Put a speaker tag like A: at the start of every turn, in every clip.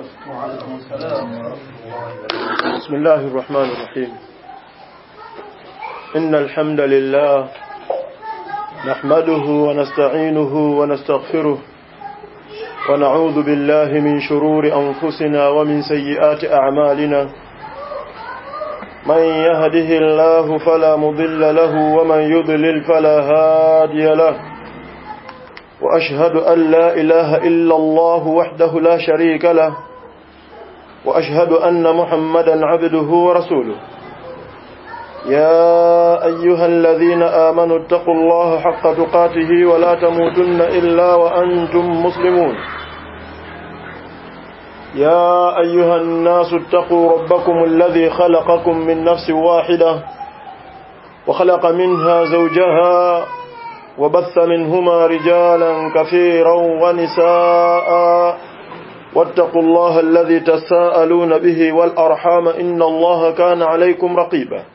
A: وعليكم السلام ورحمة الله وبركاته
B: بسم الله الرحمن الرحيم إن الحمد لله نحمده ونستعينه ونستغفره ونعوذ بالله من شرور أنفسنا ومن سيئات أعمالنا من يهده الله فلا مضل له ومن يضلل فلا هادي له وأشهد أن لا إله إلا الله وحده لا شريك له وأشهد أن محمدا عبده ورسوله يا أيها الذين آمنوا اتقوا الله حق تقاته ولا تموتن إلا وأنتم مسلمون يا أيها الناس اتقوا ربكم الذي خلقكم من نفس واحدة وخلق منها زوجها وبث منهما رجالا كثيرا ونساء واتقوا الله الذي تساءلون به والأرحام إن الله كان عليكم رقيبا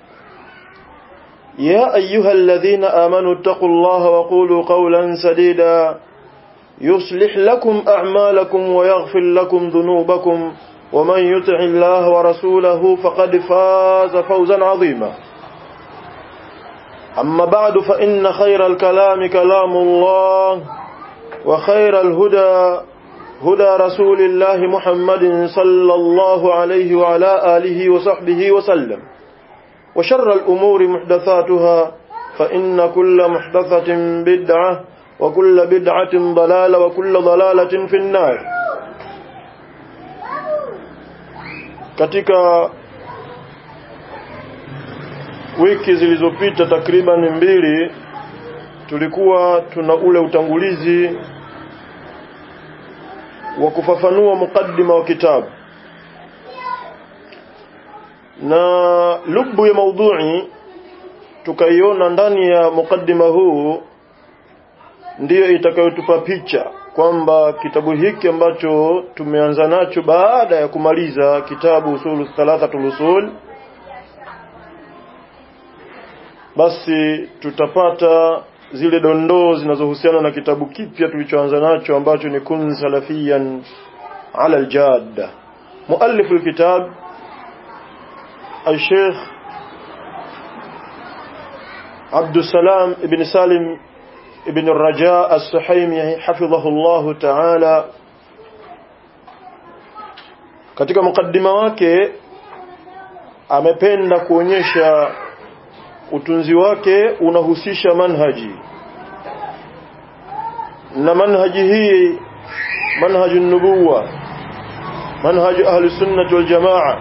B: يا أيها الذين آمنوا اتقوا الله وقولوا قولا سديدا يصلح لكم أعمالكم ويغفر لكم ذنوبكم ومن يطع الله ورسوله فقد فاز فوزا عظيما أما بعد فإن خير الكلام كلام الله وخير الهدى هدى رسول الله محمد صلى الله عليه وعلى آله وصحبه وسلم وشر الأمور محدثاتها فإن كل محدثة بدعة وكل بدعة ضلالة وكل ضلالة في النار katika wiki zilizopita takriban mbili tulikuwa tuna ule utangulizi wa kufafanua mukaddima wa kitabu na lubu ya maudhui tukaiona ndani ya mukaddima huu ndiyo itakayotupa picha kwamba kitabu hiki ambacho tumeanza nacho baada ya kumaliza kitabu usulu thalathatul usul basi tutapata zile dondoo zinazohusiana na kitabu kipya tulichoanza nacho ambacho ni kun salafiyan ala aljadda muallif alkitab الشيخ عبد السلام ابن سالم ابن الرجاء السحيمي حفظه الله تعالى katika mukaddima wake amependa kuonyesha utunzi wake unahusisha manhaji na manhaji hii manhaju nubuwa manhaju ahli sunnah wal jamaa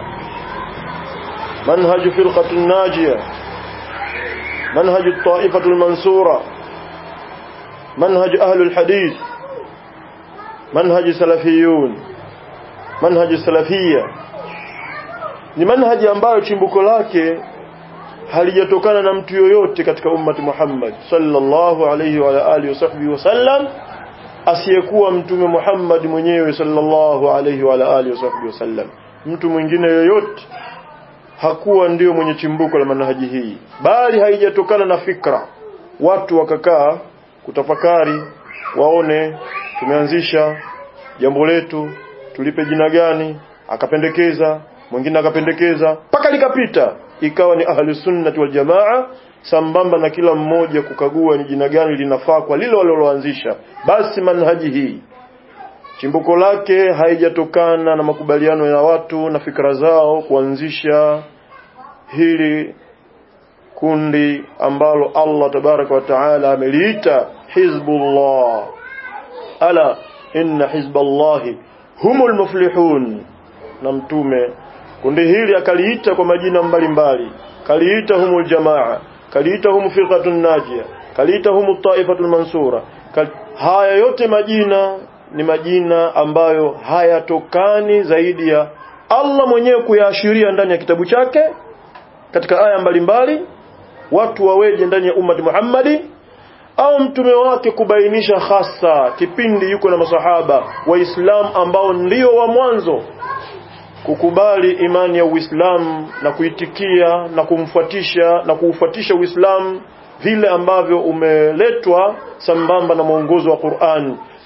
B: منهج فرقة الناجية منهج الطائفة المنصورة منهج أهل الحديث منهج سلفيون منهج السلفية ni manhaji ambayo chimbuko lake halijatokana na mtu yoyote katika ummati Muhammad sallallahu alayhi wa alihi wasahbihi wasallam asiyekuwa mtume Muhammad mwenyewe sallallahu alayhi wa alihi wasahbihi wasallam mtu mwingine yoyote hakuwa ndio mwenye chimbuko la manhaji hii bali haijatokana na fikra watu wakakaa kutafakari waone tumeanzisha jambo letu tulipe jina gani akapendekeza mwingine akapendekeza mpaka likapita ikawa ni ahli sunnati wal jamaa sambamba na kila mmoja kukagua ni jina gani linafaa kwa lile waliloanzisha basi manhaji hii chimbuko lake haijatokana na makubaliano ya watu na fikra zao kuanzisha hili kundi ambalo Allah tabaraka wa taala ameliita hizbullah ala inna hizballahi humul muflihun na mtume kundi hili akaliita kwa majina mbalimbali kaliita humul jamaa kaliita humu firqatun najia kaliita humu taifatul mansura Kal... haya yote majina ni majina ambayo hayatokani zaidi ya Allah mwenyewe kuyaashiria ndani ya kitabu chake katika aya mbalimbali watu waweje ndani ya ummati Muhammadi au mtume wake kubainisha hasa kipindi yuko na masahaba waislamu ambao ndio wa mwanzo kukubali imani ya Uislamu na kuitikia na kumfuatisha na kuufuatisha Uislamu vile ambavyo umeletwa sambamba na mwongozo wa Qur'an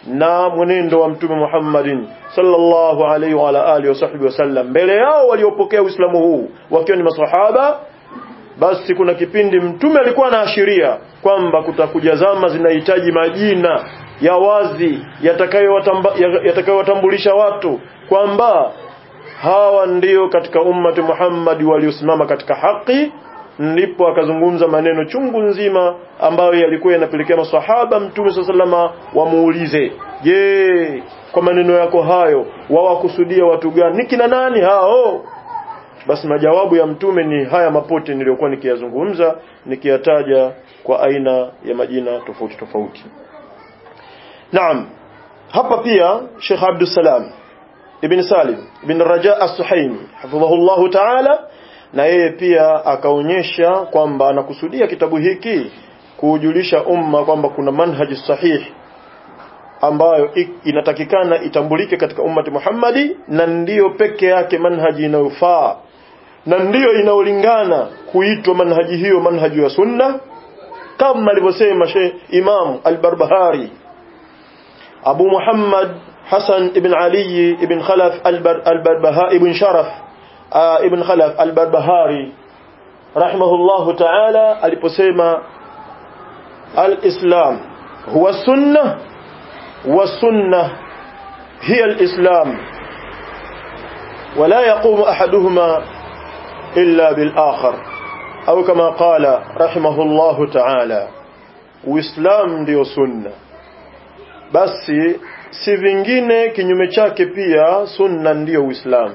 B: na mwenendo wa mtume Muhammadin sallallahu alaihi wa ala alihi wasahbihi wasallam mbele yao waliopokea Uislamu huu wakiwa ni maswahaba basi kuna kipindi mtume alikuwa anaashiria kwamba kutakuja zama zinahitaji majina ya wazi yatakayowatambulisha watu kwamba hawa ndio katika ummati Muhammad waliosimama katika haki ndipo akazungumza maneno chungu nzima ambayo yalikuwa yanapelekea maswahaba mtume sallama wamuulize je kwa maneno yako hayo wawakusudia watu gani ni kina nani hao basi majawabu ya mtume ni haya mapote niliyokuwa nikiyazungumza nikiyataja kwa aina ya majina tofauti tofauti naam hapa pia Sheikh Abdul Salam ibn Salim ibn Raja as-Suhaimi hafidhahullahu ta'ala na yeye pia akaonyesha kwamba anakusudia kitabu hiki kuujulisha umma kwamba kuna manhaji sahihi ambayo inatakikana itambulike katika ummati Muhammadi na ndiyo peke yake manhaji inayofaa na ndiyo inayolingana kuitwa manhaji hiyo manhaji ya sunna kama alivyosema Sheikh Imam Al-Barbahari Abu Muhammad Hassan ibn Ali ibn Khalaf Al-Barbahari ibn Sharaf ibn Khalaf Al-Barbahari rahimahullahu ta'ala aliposema al-Islam huwa sunnah والسنة هي الإسلام ولا يقوم أحدهما إلا بالآخر أو كما قال رحمه الله تعالى Uislamu ndio sunna basi si vingine kinyume chake pia sunna ndiyo Uislamu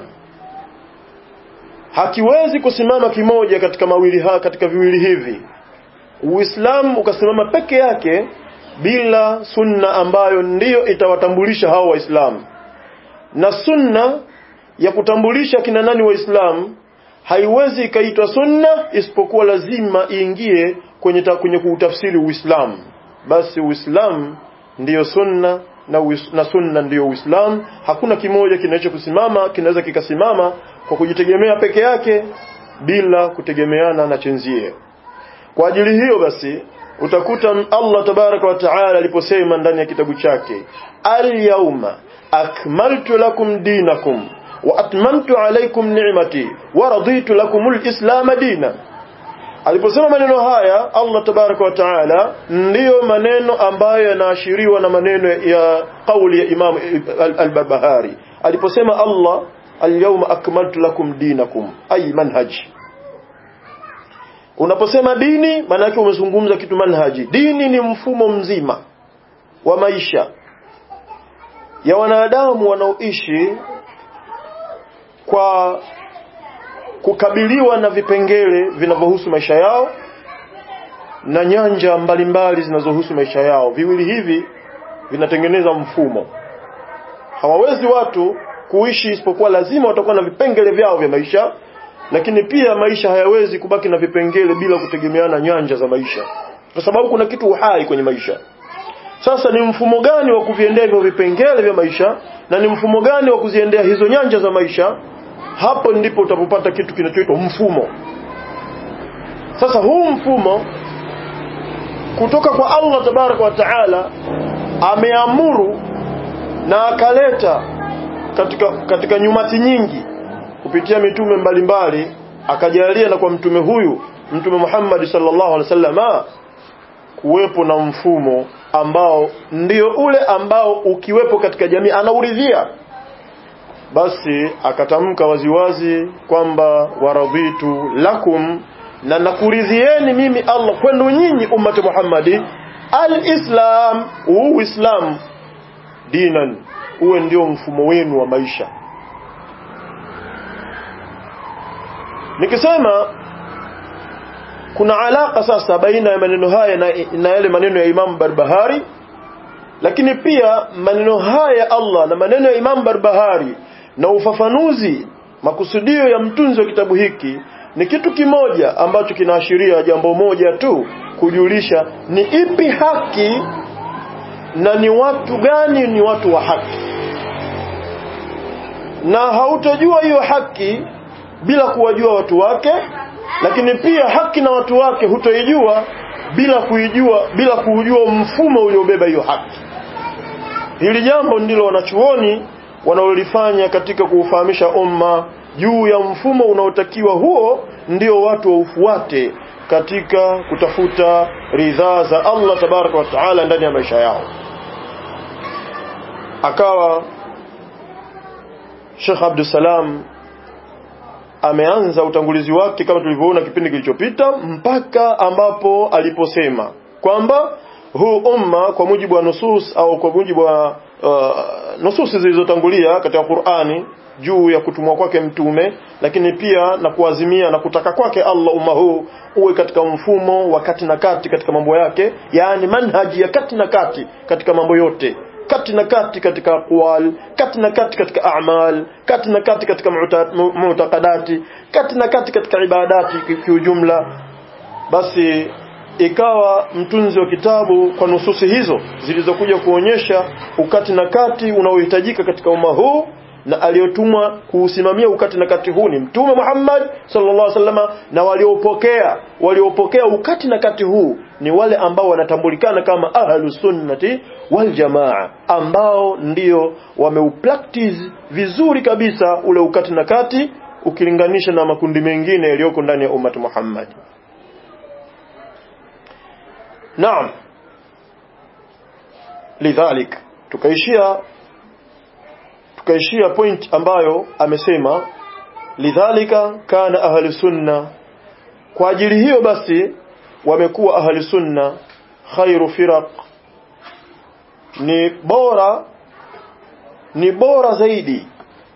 B: hakiwezi kusimama kimoja katika mawili ha, katika viwili hivi Uislamu ukasimama peke yake bila sunna ambayo ndiyo itawatambulisha hao waislamu na sunna ya kutambulisha kina nani waislamu haiwezi ikaitwa sunna isipokuwa lazima iingie kwenye ta, kwenye kuutafsiri uislamu basi uislamu ndiyo sunna na, uis, na sunna ndiyo uislamu hakuna kimoja kinaweza kusimama kinaweza kikasimama kwa kujitegemea peke yake bila kutegemeana na chenzie kwa ajili hiyo basi utakuta Allah tabaraka wa taala aliposema ndani ya kitabu chake al-yawma akmaltu lakum dinakum wa atmamtu alaykum ni'mati wa raditu lakum al-islam dina aliposema maneno haya Allah tabaraka wa taala ndiyo maneno ambayo yanaashiriwa na maneno ya kauli ya Imam al-Barbahari aliposema Allah al-yawma akmaltu lakum dinakum ay manhaji Unaposema dini maana yake umezungumza kitu manhaji. Dini ni mfumo mzima wa maisha ya wanadamu wanaoishi kwa kukabiliwa na vipengele vinavyohusu maisha yao na nyanja mbalimbali zinazohusu maisha yao. Viwili hivi vinatengeneza mfumo. Hawawezi watu kuishi isipokuwa lazima watakuwa na vipengele vyao vya maisha lakini pia maisha hayawezi kubaki na vipengele bila kutegemeana nyanja za maisha kwa sababu kuna kitu uhai kwenye maisha sasa ni mfumo gani wa kuviendea hivyo vipengele vya maisha na ni mfumo gani wa kuziendea hizo nyanja za maisha hapo ndipo utapopata kitu kinachoitwa mfumo sasa huu mfumo kutoka kwa Allah tabaraka wa taala ameamuru na akaleta katika katika nyumati nyingi kupitia mitume mbalimbali akajalia na kwa mtume huyu mtume Muhammad sallallahu alaihi wasallam kuwepo na mfumo ambao ndio ule ambao ukiwepo katika jamii anauridhia basi akatamka waziwazi kwamba waradhitu lakum na nakuridhieni mimi Allah kwenu nyinyi ummati Muhammadi alislam uislam dinan uwe ndio mfumo wenu wa maisha nikisema kuna alaka sasa baina ya maneno haya na, na yale maneno ya Imam Barbahari lakini pia maneno haya Allah na maneno ya Imam Barbahari na ufafanuzi makusudio ya mtunzi wa kitabu hiki ni kitu kimoja ambacho kinaashiria jambo moja tu kujulisha ni ipi haki na ni watu gani ni watu wa haki na hautojua hiyo haki bila kuwajua watu wake lakini pia haki na watu wake hutoijua bila kuijua bila kuujua mfumo uliobeba hiyo haki hili jambo ndilo wanachuoni wanaolifanya katika kuufahamisha umma juu ya mfumo unaotakiwa huo ndio watu waufuate katika kutafuta ridhaa za Allah tabaraka wa taala ndani ya maisha yao akawa Sheikh Abdul Salam ameanza utangulizi wake kama tulivyoona kipindi kilichopita mpaka ambapo aliposema kwamba huu umma kwa mujibu wa nusus au kwa mujibu wa uh, nususi zilizotangulia katika Qur'ani juu ya kutumwa kwake mtume lakini pia na kuazimia na kutaka kwake Allah umma huu uwe katika mfumo wa kati na kati katika mambo yake yani manhaji ya kati na kati katika mambo yote kati na kati katika aqwal kati na kati katika a'mal kati na kati katika mu'taqadati kati na kati katika ibadati kiujumla basi ikawa mtunzi wa kitabu kwa nususi hizo zilizokuja kuonyesha ukati na kati unaohitajika katika umma huu na aliyotumwa kuusimamia ukati na kati huu ni mtume Muhammad sallallahu alaihi wasallam na waliopokea waliopokea ukati na kati huu ni wale ambao wanatambulikana kama ahlus sunnati wal jamaa ambao ndio wameupractice vizuri kabisa ule ukati na kati ukilinganisha na makundi mengine yaliyoko ndani ya ummati Muhammad Naam lidhalik tukaishia tukaishia point ambayo amesema lidhalika kana ahli sunna kwa ajili hiyo basi wamekuwa ahli sunna khairu firaq ni bora ni bora zaidi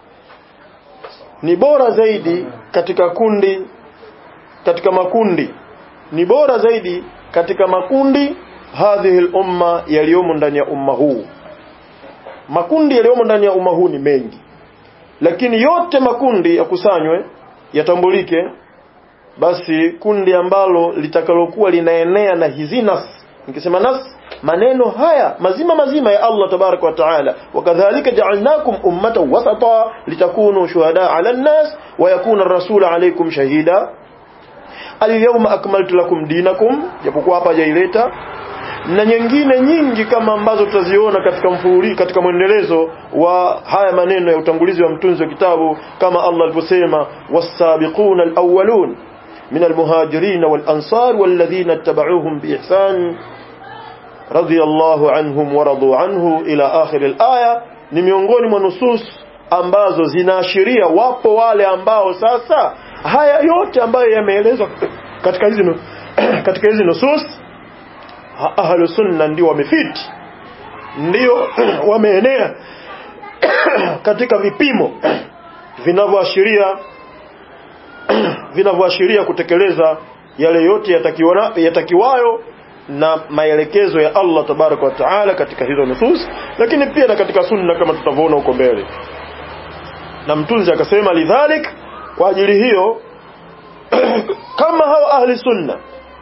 B: ni bora zaidi katika kundi katika makundi ni bora zaidi katika makundi hadhihi al-umma yaliyomo ndani ya umma huu makundi yaliyomo ndani ya umma huu ni mengi lakini yote makundi yakusanywe yatambulike basi kundi ambalo litakalokuwa linaenea na hizi nas nikisema nas maneno haya mazima mazima ya Allah tabarak wa taala wakadhalika ja'alnakum ummatan wasata litakunu shuhada 'ala an-nas wa yakuna ar-rasulu 'alaykum shahida al-yawma akmaltu lakum dinakum japokuwa hapa hajaileta na nyingine nyingi kama ambazo tutaziona katika mfululizo katika mwendelezo wa haya maneno ya utangulizi wa mtunzi wa kitabu kama Allah alivyosema was-sabiquna al-awwalun min al-muhajirin wal-ansar walladhina ittaba'uuhum biihsan radiyallahu anhum wa radu anhu ila akhir al-aya ni miongoni mwa nusus ambazo zinaashiria wapo wale ambao sasa haya yote ambayo yameelezwa katika hizi katika hizi nusus ahlu sunna ndio wamefiti ndio wameenea katika vipimo vinavyoashiria vinavyoashiria kutekeleza yale yote yatakiwana yatakiwayo na maelekezo ya Allah tabaraka wa taala katika hizo nusus lakini pia na katika sunna kama tutavyoona huko mbele na mtunzi akasema lidhalik kwa ajili hiyo kama hao ahli sunna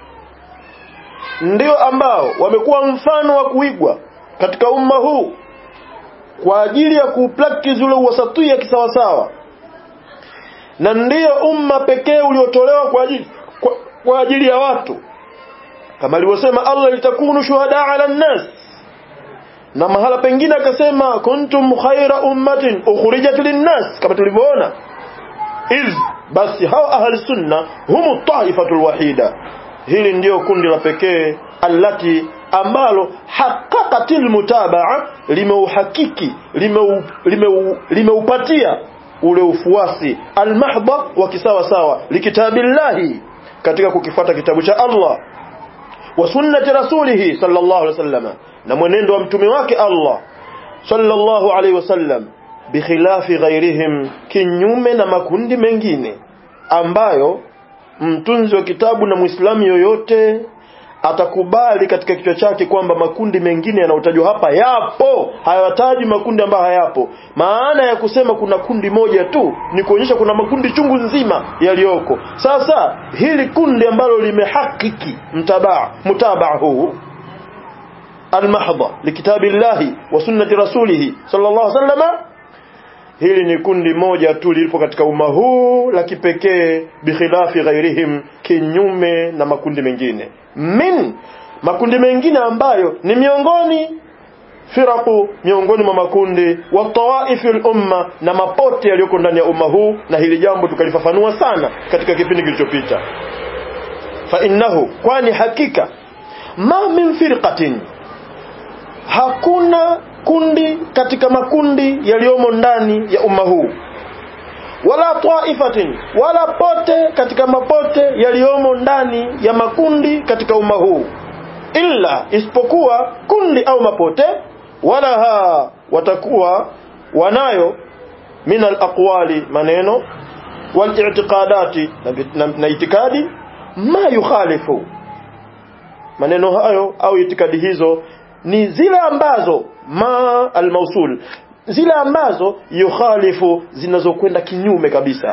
B: ndio ambao wamekuwa mfano wa kuigwa katika umma huu kwa ajili ya kupractice ule uwasatia kisawasawa na ndiyo umma pekee uliotolewa kwa ajili kwa, kwa ajili ya watu kama alivyosema Allah litakunu shuhada ala nnas na mahala pengine akasema kuntum khaira ummatin ukhrijat linnas kama tulivyoona iz basi hao ahli sunna humu taifatul wahida hili ndiyo kundi la pekee allati ambalo haqqaqatil mutabaa limeuhakiki limeu, limeu, limeupatia ule ufuasi almahdha wa kisawa sawa likitabillahi katika kukifuata kitabu cha Allah wa sunnati rasulihi sallallahu alaihi wasallam na mwenendo wa mtume wake Allah sallallahu alaihi wasallam bikhilafi ghairihim kinyume na makundi mengine ambayo mtunzi wa kitabu na muislamu yoyote atakubali katika kichwa chake kwamba makundi mengine yanayotajwa hapa yapo hayataji makundi ambayo hayapo maana ya kusema kuna kundi moja tu ni kuonyesha kuna makundi chungu nzima yaliyoko sasa hili kundi ambalo limehakiki mtabaa mutabaa huu almahdha likitabillahi wa sunnati rasulihi sallallahu alaihi wasallam hili ni kundi moja tu lilipo katika umma huu la kipekee bikhilafi ghairihim kinyume na makundi mengine min makundi mengine ambayo ni miongoni firaku miongoni mwa makundi wa tawaifi umma na mapote yaliyoko ndani ya umma huu na hili jambo tukalifafanua sana katika kipindi kilichopita fa innahu kwani hakika ma min firqatin hakuna kundi katika makundi yaliyomo ndani ya umma huu wala taifatin wala pote katika mapote yaliyomo ndani ya makundi katika umma huu illa isipokuwa kundi au mapote wala ha watakuwa wanayo min alaqwali maneno wal i'tiqadati na, na, na itikadi ma yukhalifu maneno hayo au itikadi hizo ni zile ambazo ma almausul zile ambazo yukhalifu zinazokwenda kinyume kabisa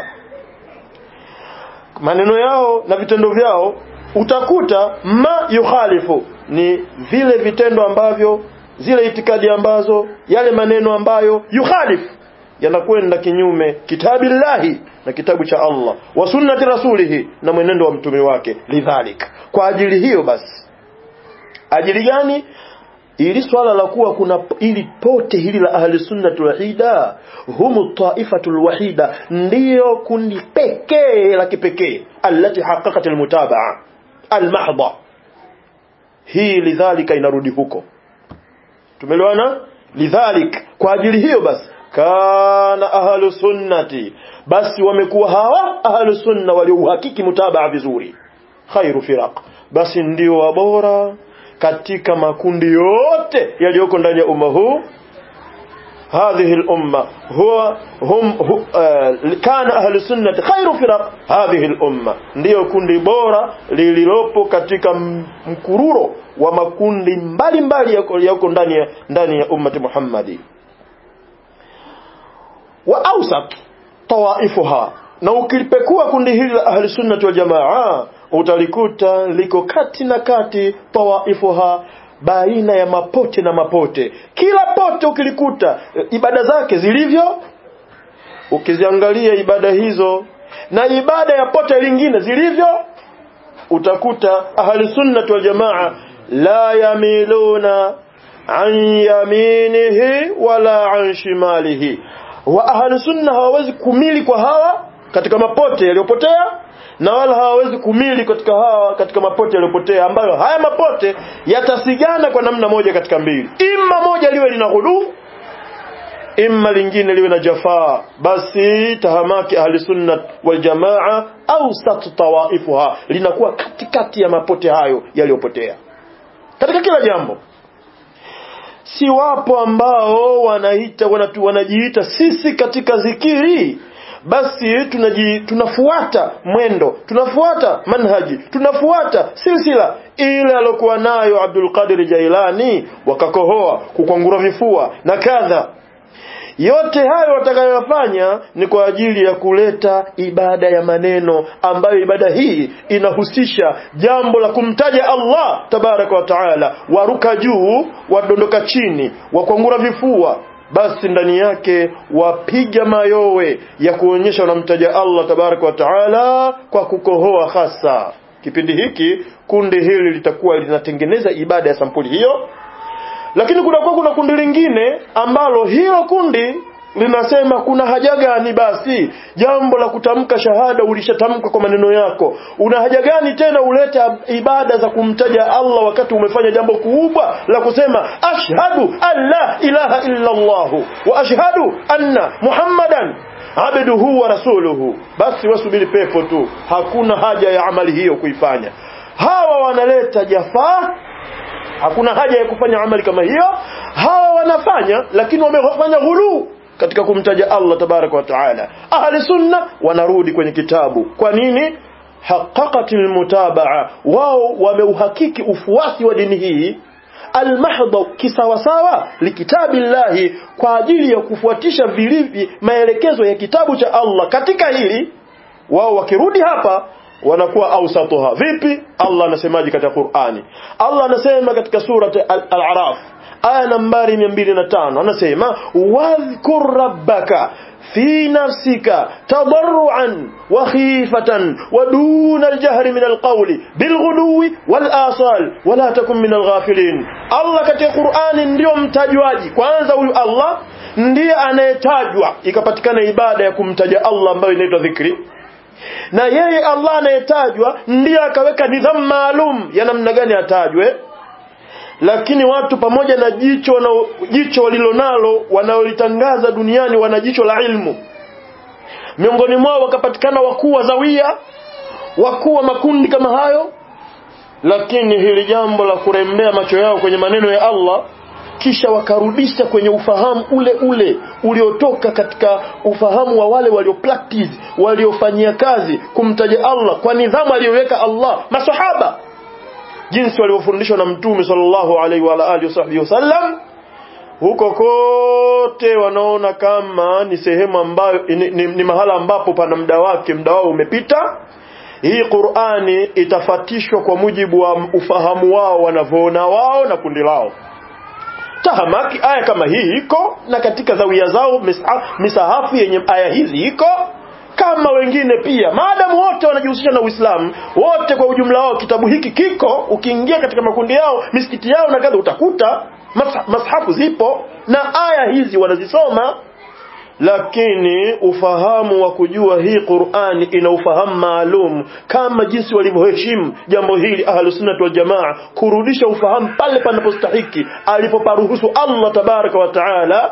B: maneno yao na vitendo vyao utakuta ma yukhalifu ni vile vitendo ambavyo zile itikadi ambazo yale maneno ambayo yukhalifu yanakwenda kinyume kitabillahi na kitabu cha Allah wa sunnati rasulihi na mwenendo wa mtume wake lidhalik kwa ajili hiyo basi ajili gani ili swala la kuwa kuna ili pote hili la ahli sunnati wahida humu taifatul wahida ndiyo kundi pekee la kipekee allati haqqaqat almutabaa almahdha hii lidhalika inarudi huko tumeelewana lidhalik kwa ajili hiyo basi kana ahlu sunnati basi wamekuwa hawa ahlu sunna waliouhakiki mutabaa vizuri khairu firaq basi ndio wabora katika makundi yote yaliyoko ndani ya umma huu هذه الأمة هو هم هو آه كان أهل السنة خير فرق هذه الأمة ndio kundi bora lililopo katika mkururo wa makundi mbalimbali yako ndani ya ndani ya ummati Muhammadi wa awsat tawaifuha na ukilipekua kundi hili la ahli sunnah wal jamaa utalikuta liko kati na kati tawaifuha baina ya mapote na mapote kila pote ukilikuta ibada zake zilivyo ukiziangalia ibada hizo na ibada ya pote lingine zilivyo utakuta ahli sunnah wal jamaa la yamiluna an yaminihi wala an shimalihi wa ahli sunna hawawezi kumili kwa hawa katika mapote yaliyopotea na wala hawawezi kumili katika hawa katika mapote yaliyopotea ambayo haya mapote yatasigana kwa namna moja katika mbili imma moja liwe lina ghulu imma lingine liwe na jafaa basi tahamaki ahli sunna wal jamaa au sat tawaifuha linakuwa katikati ya mapote hayo yaliyopotea katika kila jambo si wapo ambao wanaita wanatu, wanajiita sisi katika zikiri basi tunaji, tunafuata mwendo tunafuata manhaji tunafuata silsila ile alokuwa nayo Abdul Qadir Jailani wakakohoa kukwangura vifua na kadha yote hayo watakayofanya ni kwa ajili ya kuleta ibada ya maneno ambayo ibada hii inahusisha jambo la kumtaja Allah tabaraka wa taala waruka juu wadondoka chini wakwangura vifua basi ndani yake wapiga mayowe ya kuonyesha wanamtaja Allah tabaraka wa taala kwa kukohoa hasa kipindi hiki kundi hili litakuwa linatengeneza ibada ya sampuli hiyo lakini kunakuwa kuna kundi lingine ambalo hilo kundi linasema kuna haja gani basi jambo la kutamka shahada ulishatamka kwa maneno yako una haja gani tena ulete ibada za kumtaja Allah wakati umefanya jambo kubwa la kusema ashhadu an la ilaha illa Allah wa ashhadu anna muhammadan abduhu wa rasuluhu basi wasubiri pepo tu hakuna haja ya amali hiyo kuifanya hawa wanaleta jafaa hakuna haja ya kufanya amali kama hiyo hawa wanafanya lakini wamefanya ghuluu katika kumtaja Allah tabaraka wa taala ahli sunna wanarudi kwenye kitabu kwa nini haqqaqatil mutabaa wao wameuhakiki ufuasi wa dini hii almahdha kisawasawa likitabillahi kwa ajili ya kufuatisha vilivyo maelekezo ya kitabu cha Allah katika hili wao wakirudi hapa wanakuwa ausatuha vipi Allah anasemaje katika Qur'ani Allah anasema katika surati al-A'raf aya nambari 205 anasema wadhkur rabbaka في نفسك تضرعا وخيفة ودون الجهر من القول بالغدو والآصال ولا تكن من الغافلين الله katika Qur'ani ndio mtajwaji kwanza huyu Allah ndiye anayetajwa ikapatikana ibada ya kumtaja Allah ambayo inaitwa dhikri na yeye Allah anayetajwa ndiye akaweka nidhamu maalum ya namna gani atajwe lakini watu pamoja na jicho wana, jicho walilonalo wanaolitangaza duniani wana jicho la ilmu miongoni mwao wakapatikana wakuu wa zawia wakuu wa makundi kama hayo lakini hili jambo la kurembea macho yao kwenye maneno ya Allah kisha wakarudisha kwenye ufahamu ule ule uliotoka katika ufahamu wa wale walio practice waliofanyia kazi kumtaja Allah kwa nidhamu aliyoweka Allah masahaba jinsi walivyofundishwa na mtume sallallahu alaihi wa alihi wasallam huko kote wanaona kama ni sehemu ambayo ni, ni, ni mahala ambapo pana muda wake muda wao umepita hii Qur'ani itafatishwa kwa mujibu wa ufahamu wao wanavyoona wao na kundi lao tahamaki aya kama hii iko na katika zawia zao misahafu yenye aya hizi iko kama wengine pia maadamu wote wanajihusisha na Uislamu wote kwa ujumla wao kitabu hiki kiko ukiingia katika makundi yao misikiti yao na kadha utakuta mashafu zipo na aya hizi wanazisoma lakini ufahamu wa kujua hii Qur'ani ina ufahamu maalum kama jinsi walivyoheshimu jambo hili ahlus sunnah wal jamaa kurudisha ufahamu pale panapostahiki alipoparuhusu Allah tabaraka wa taala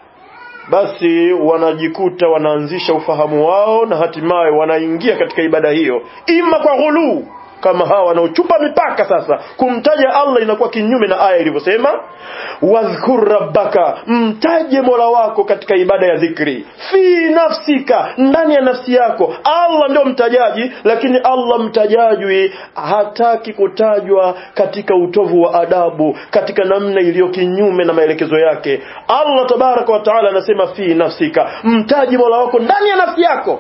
B: basi wanajikuta wanaanzisha ufahamu wao na hatimaye wanaingia katika ibada hiyo ima kwa ghuluu kama hawa wanaochupa mipaka sasa kumtaja Allah inakuwa kinyume na aya ilivyosema wadhkur rabbaka mtaje Mola wako katika ibada ya dhikri fi nafsika ndani ya nafsi yako Allah ndio mtajaji lakini Allah mtajajwi hataki kutajwa katika utovu wa adabu katika namna iliyo kinyume na maelekezo yake Allah tabaraka wa taala anasema fi nafsika mtaji Mola wako ndani ya nafsi yako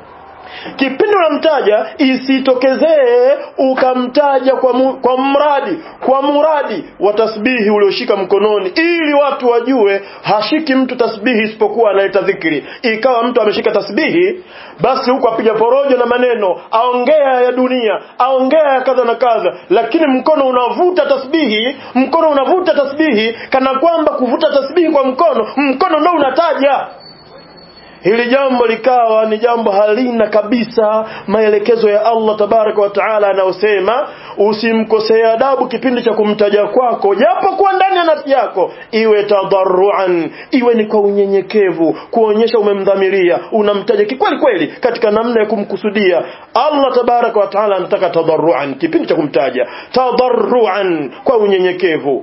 B: kipindi unamtaja isitokezee ukamtaja kwa, mu, kwa mradi kwa muradi wa tasbihi ulioshika mkononi ili watu wajue hashiki mtu tasbihi isipokuwa analeta dhikri ikawa mtu ameshika tasbihi basi huku apiga porojo na maneno aongea ya dunia aongea ya kadha na kadha lakini mkono unavuta tasbihi mkono unavuta tasbihi kana kwamba kuvuta tasbihi kwa mkono mkono ndio unataja hili jambo likawa ni jambo halina kabisa maelekezo ya Allah tabaraka wa taala anayosema usimkosee adabu kipindi cha kumtaja kwako japo kuwa ndani ya nafsi yako iwe tadarruan iwe ni kwa unyenyekevu kuonyesha umemdhamiria unamtaja kikweli kweli katika namna ya kumkusudia Allah tabaraka wa taala anataka tadarruan kipindi cha kumtaja tadarruan kwa unyenyekevu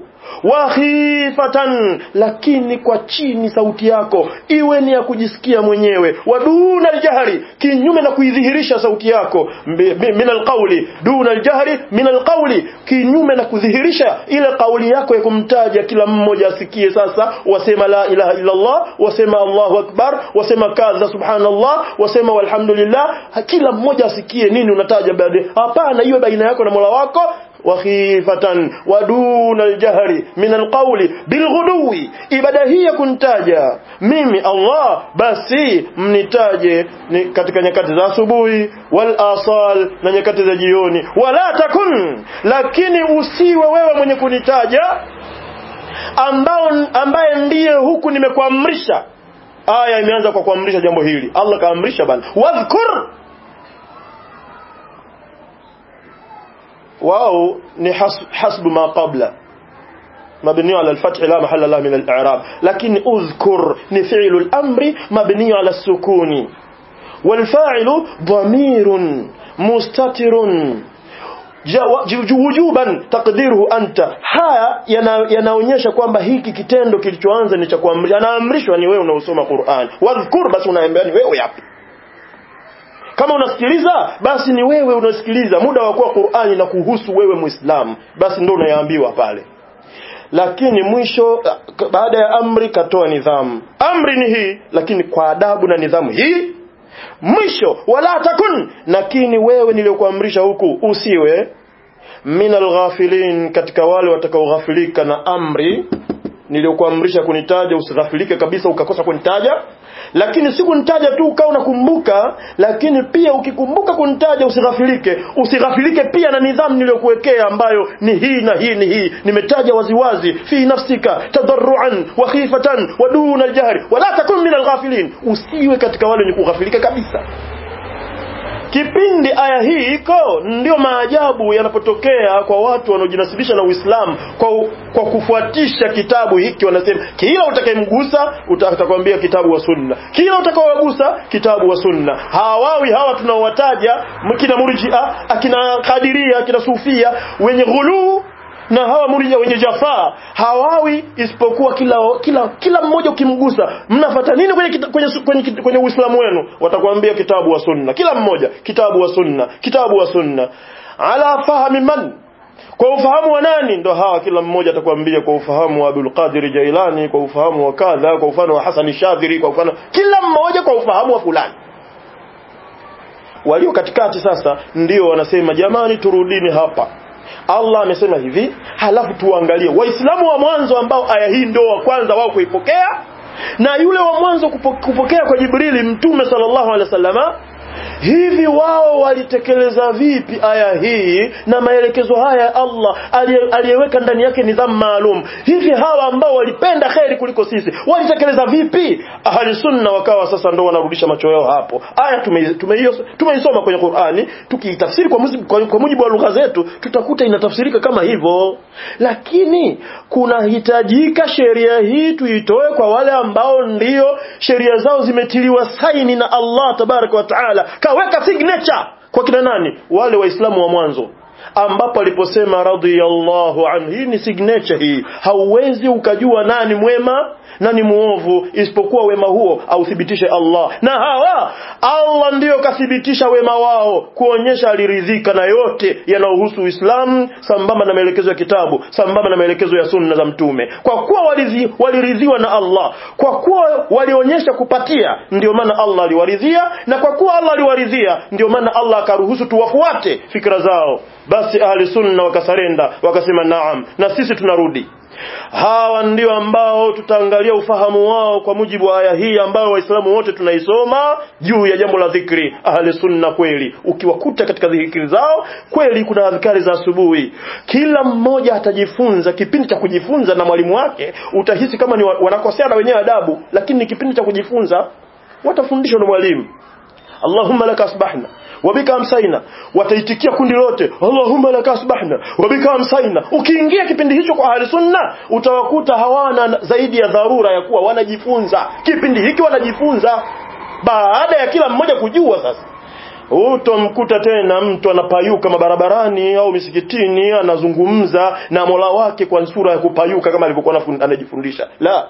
B: wakhifatan lakini kwa chini sauti yako iwe ni ya kujisikia mwenyewe waduna aljahri kinyume na kuidhihirisha sauti yako min alqawli duna aljahri min alqawli kinyume na kudhihirisha ile kauli yako ya kumtaja kila mmoja asikie sasa wasema la ilaha illa Allah wasema Allahu akbar wasema kadha subhanallah wasema walhamdulillah kila mmoja asikie nini unataja baadaye hapana iwe baina yako na Mola wako wakhifatan waduna aljahri min alqawli bilghudwi ibada hii ya kuntaja mimi Allah basi mnitaje ni katika nyakati za asubuhi wal asal na nyakati za jioni wala takun lakini usiwe wewe mwenye kunitaja ambao ambaye ndiye huku nimekuamrisha aya imeanza kwa kuamrisha jambo hili Allah kaamrisha bana wadhkur واو ni حسب ما قبل مبني على الفتح لا محل له من الإعراب لكن أذكر نفعل الأمر مبني على السكون والفاعل ضمير مستتر wujuban taqdiruhu anta haya yanaonyesha kwamba hiki kitendo kilichoanza ni cha kuamrisha anaamrishwa ni wewe unaosoma Qur'an wadhkur basi unaambia ni wewe hapo kama unasikiliza basi ni wewe unasikiliza muda wa kuwa Qur'ani na kuhusu wewe Muislamu basi ndio unayaambiwa pale lakini mwisho baada ya amri katoa nidhamu amri ni hii lakini kwa adabu na nidhamu hii mwisho wala takun lakini wewe niliyokuamrisha huku usiwe min alghafilin katika wale watakaoghafilika na amri niliyokuamrisha kunitaja usighafilike kabisa ukakosa kunitaja lakini si kunitaja tu ukawa unakumbuka lakini pia ukikumbuka kunitaja usighafilike usighafilike pia na nidhamu niliyokuwekea ambayo ni hii na hii ni hii nimetaja waziwazi fi nafsika tadarruan wa khifatan wa duna aljahri wala takun min alghafilin usiwe katika wale wenye kughafilika kabisa kipindi aya hii iko ndio maajabu yanapotokea kwa watu wanaojinasibisha na Uislamu kwa, kwa kufuatisha kitabu hiki wanasema kila utakayemgusa utakwambia kitabu wa sunna kila utakaowagusa kitabu wa sunna hawawi hawa tunaowataja kina murjia akina kadiria akina sufia wenye ghuluu na hawa murja wenye jafaa hawawi isipokuwa kila kila kila mmoja ukimgusa mnafata nini kwenye kita, kwenye kwenye, kwenye Uislamu wenu watakwambia kitabu wa sunna kila mmoja kitabu wa sunna kitabu wa sunna ala fahmi man kwa ufahamu wa nani ndo hawa kila mmoja atakwambia kwa ufahamu wa Abdul Qadir Jailani kwa ufahamu wa kadha kwa ufahamu wa Hassan Shadhiri kwa ufahamu kila mmoja kwa ufahamu wa fulani walio katikati sasa ndio wanasema jamani turudini hapa Allah amesema hivi halafu tuangalie waislamu wa mwanzo ambao aya hii ndio wa kwanza wao kuipokea na yule wa mwanzo kupokea kwa Jibrili mtume sallallahu alaihi wasallama hivi wao walitekeleza vipi aya hii na maelekezo haya ya Allah aliyeweka ndani yake nidhamu maalum hivi hawa ambao walipenda kheri kuliko sisi walitekeleza vipi ahli sunna wakawa sasa ndo wanarudisha macho yao hapo aya tumeisoma tume tume kwenye Qur'ani tukiitafsiri kwa, kwa, kwa mujibu wa lugha zetu tutakuta inatafsirika kama hivyo lakini kunahitajika sheria hii tuitoe kwa wale ambao ndio sheria zao zimetiliwa saini na Allah tabaraka wa taala kaweka signature kwa kina nani wale waislamu wa mwanzo ambapo aliposema radhiyallahu anhu hii ni signature hii hauwezi ukajua nani mwema nani muovu isipokuwa wema huo authibitishe Allah na hawa Allah ndiyo kathibitisha wema wao kuonyesha aliridhika na yote yanayohusu Uislamu sambamba na maelekezo ya kitabu sambamba na maelekezo ya sunna za mtume kwa kuwa walizi, waliridhiwa na Allah kwa kuwa walionyesha kupatia ndio maana Allah aliwaridhia na kwa kuwa Allah aliwaridhia ndio maana Allah akaruhusu tuwafuate fikra zao basi ahli sunna wakasarenda wakasema naam na sisi tunarudi hawa ndio ambao tutaangalia ufahamu wao kwa mujibu wa aya hii ambayo waislamu wote tunaisoma juu ya jambo la dhikri ahli sunna kweli ukiwakuta katika dhikri zao kweli kuna adhkari za asubuhi kila mmoja atajifunza kipindi cha kujifunza na mwalimu wake utahisi kama ni wanakosea na wenyewe adabu lakini ni kipindi cha kujifunza watafundishwa na mwalimu Allahumma laka asbahna wabika amsaina wataitikia kundi lote Allahumma laka asbahna wabika amsaina ukiingia kipindi hicho kwa ahli sunna utawakuta hawana zaidi ya dharura ya kuwa wanajifunza kipindi hiki wanajifunza baada ya kila mmoja kujua sasa utomkuta tena mtu anapayuka mabarabarani au misikitini anazungumza na Mola wake kwa sura ya kupayuka kama alivyokuwa anajifundisha la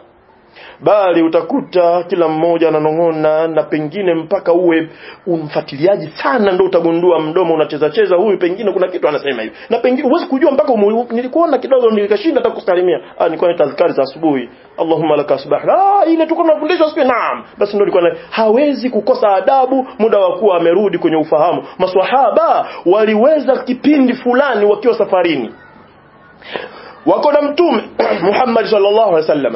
B: bali utakuta kila mmoja ananong'ona na pengine mpaka uwe umfuatiliaji sana ndo utagundua mdomo unacheza cheza huyu pengine kuna kitu anasema hivi na pengine huwezi kujua mpaka umu, nilikuona kidogo nilikashinda hata kusalimia ah nilikuwa ni tazkari za asubuhi Allahumma laka asbahna ah ile tuko tunafundishwa siku naam basi ndio nilikuwa hawezi kukosa adabu muda wa kuwa amerudi kwenye ufahamu maswahaba waliweza kipindi fulani wakiwa safarini wako na mtume Muhammad sallallahu alaihi wasallam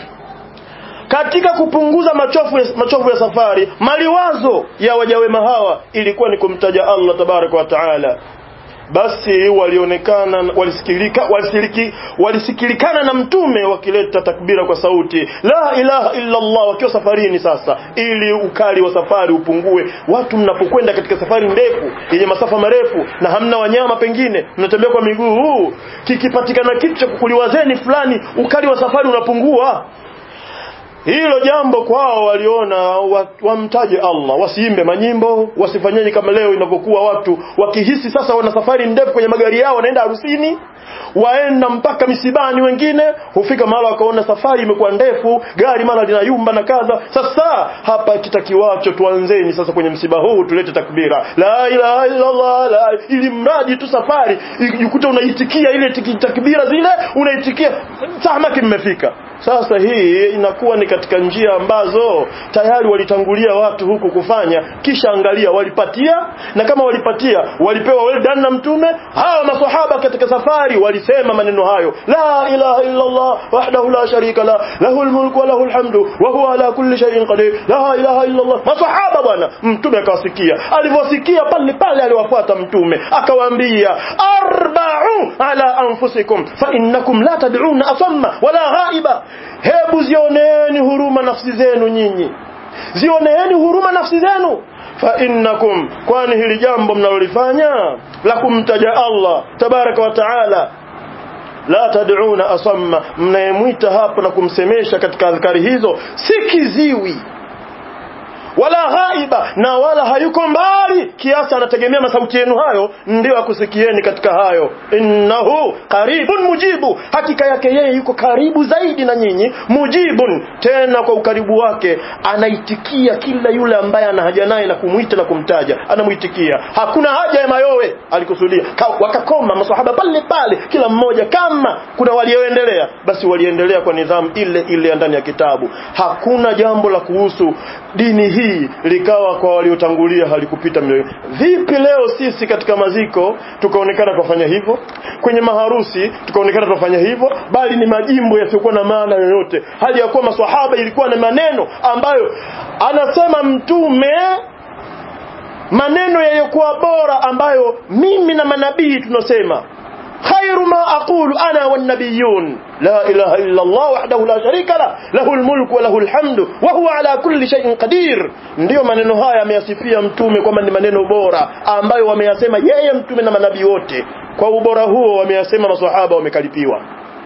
B: katika kupunguza machofu ya, machofu ya safari maliwazo ya wajawema hawa ilikuwa ni kumtaja Allah tabaraka wa taala basi walionekana walisikilika walisikiliki walisikilikana na mtume wakileta takbira kwa sauti la ilaha illa Allah wakiwa safarini sasa ili ukali wa safari upungue watu mnapokwenda katika safari ndefu yenye masafa marefu na hamna wanyama pengine mnatembea kwa miguu kikipatikana kitu cha kukuliwazeni fulani ukali wa safari unapungua hilo jambo kwao waliona wamtaje Allah wasiimbe manyimbo wasifanyaje kama leo inavyokuwa watu wakihisi sasa wana safari ndefu kwenye magari yao wanaenda harusini waenda mpaka misibani wengine hufika mahali wakaona safari imekuwa ndefu gari mara linayumba na kadha sasa hapa kitakiwacho tuanzeni sasa kwenye msiba huu tulete takbira la ilaha illa Allah la ili mradi tu safari ukute unaitikia ile takbira zile unaitikia tamaki mmefika sasa hii inakuwa ni katika njia ambazo tayari walitangulia watu huku kufanya kisha angalia walipatia na kama walipatia walipewa well done na mtume hawa maswahaba katika safari walisema maneno hayo la ilaha illa Allah wahdahu la sharika la lahul mulku wa lahul hamdu wa huwa ala kulli shay'in qadir la ilaha illa Allah maswahaba bwana mtume akawasikia alivyosikia pale pale aliwafuata mtume akawaambia arba'u ala anfusikum fa innakum la tad'una asamma wala ghaiba hebu zioneeni huruma nafsi zenu nyinyi zioneeni huruma nafsi zenu fa innakum kwani hili jambo mnalolifanya la kumtaja Allah tabaraka wa taala la tad'una asamma mnayemwita hapo na kumsemesha katika adhkari hizo si kiziwi wala ghaiba na wala hayuko mbali kiasi anategemea masauti yenu hayo ndio akusikieni katika hayo innahu qaribun mujibu hakika yake yeye yuko karibu zaidi na nyinyi mujibun tena kwa ukaribu wake anaitikia kila yule ambaye ana haja naye na kumwita na kumtaja anamuitikia hakuna haja ya mayowe alikusudia Ka, wakakoma masahaba pale pale kila mmoja kama kuna walioendelea basi waliendelea kwa nidhamu ile ile ndani ya kitabu hakuna jambo la kuhusu dini hii hii likawa kwa waliotangulia halikupita mioyo vipi leo sisi katika maziko tukaonekana kufanya hivyo kwenye maharusi tukaonekana tunafanya hivyo bali ni majimbo yasiyokuwa na maana yoyote hali ya kuwa maswahaba ilikuwa na maneno ambayo anasema mtume maneno yaliyokuwa bora ambayo mimi na manabii tunasema خير ما أقول أنا والنبيون لا إله إلا الله وحده لا شريك له له الملك وله الحمد وهو على كل شيء قدير ndio maneno haya ameyasifia mtume kwamba ni maneno bora ambayo wameyasema yeye mtume na manabii wote kwa ubora huo wameyasema maswahaba wamekalipiwa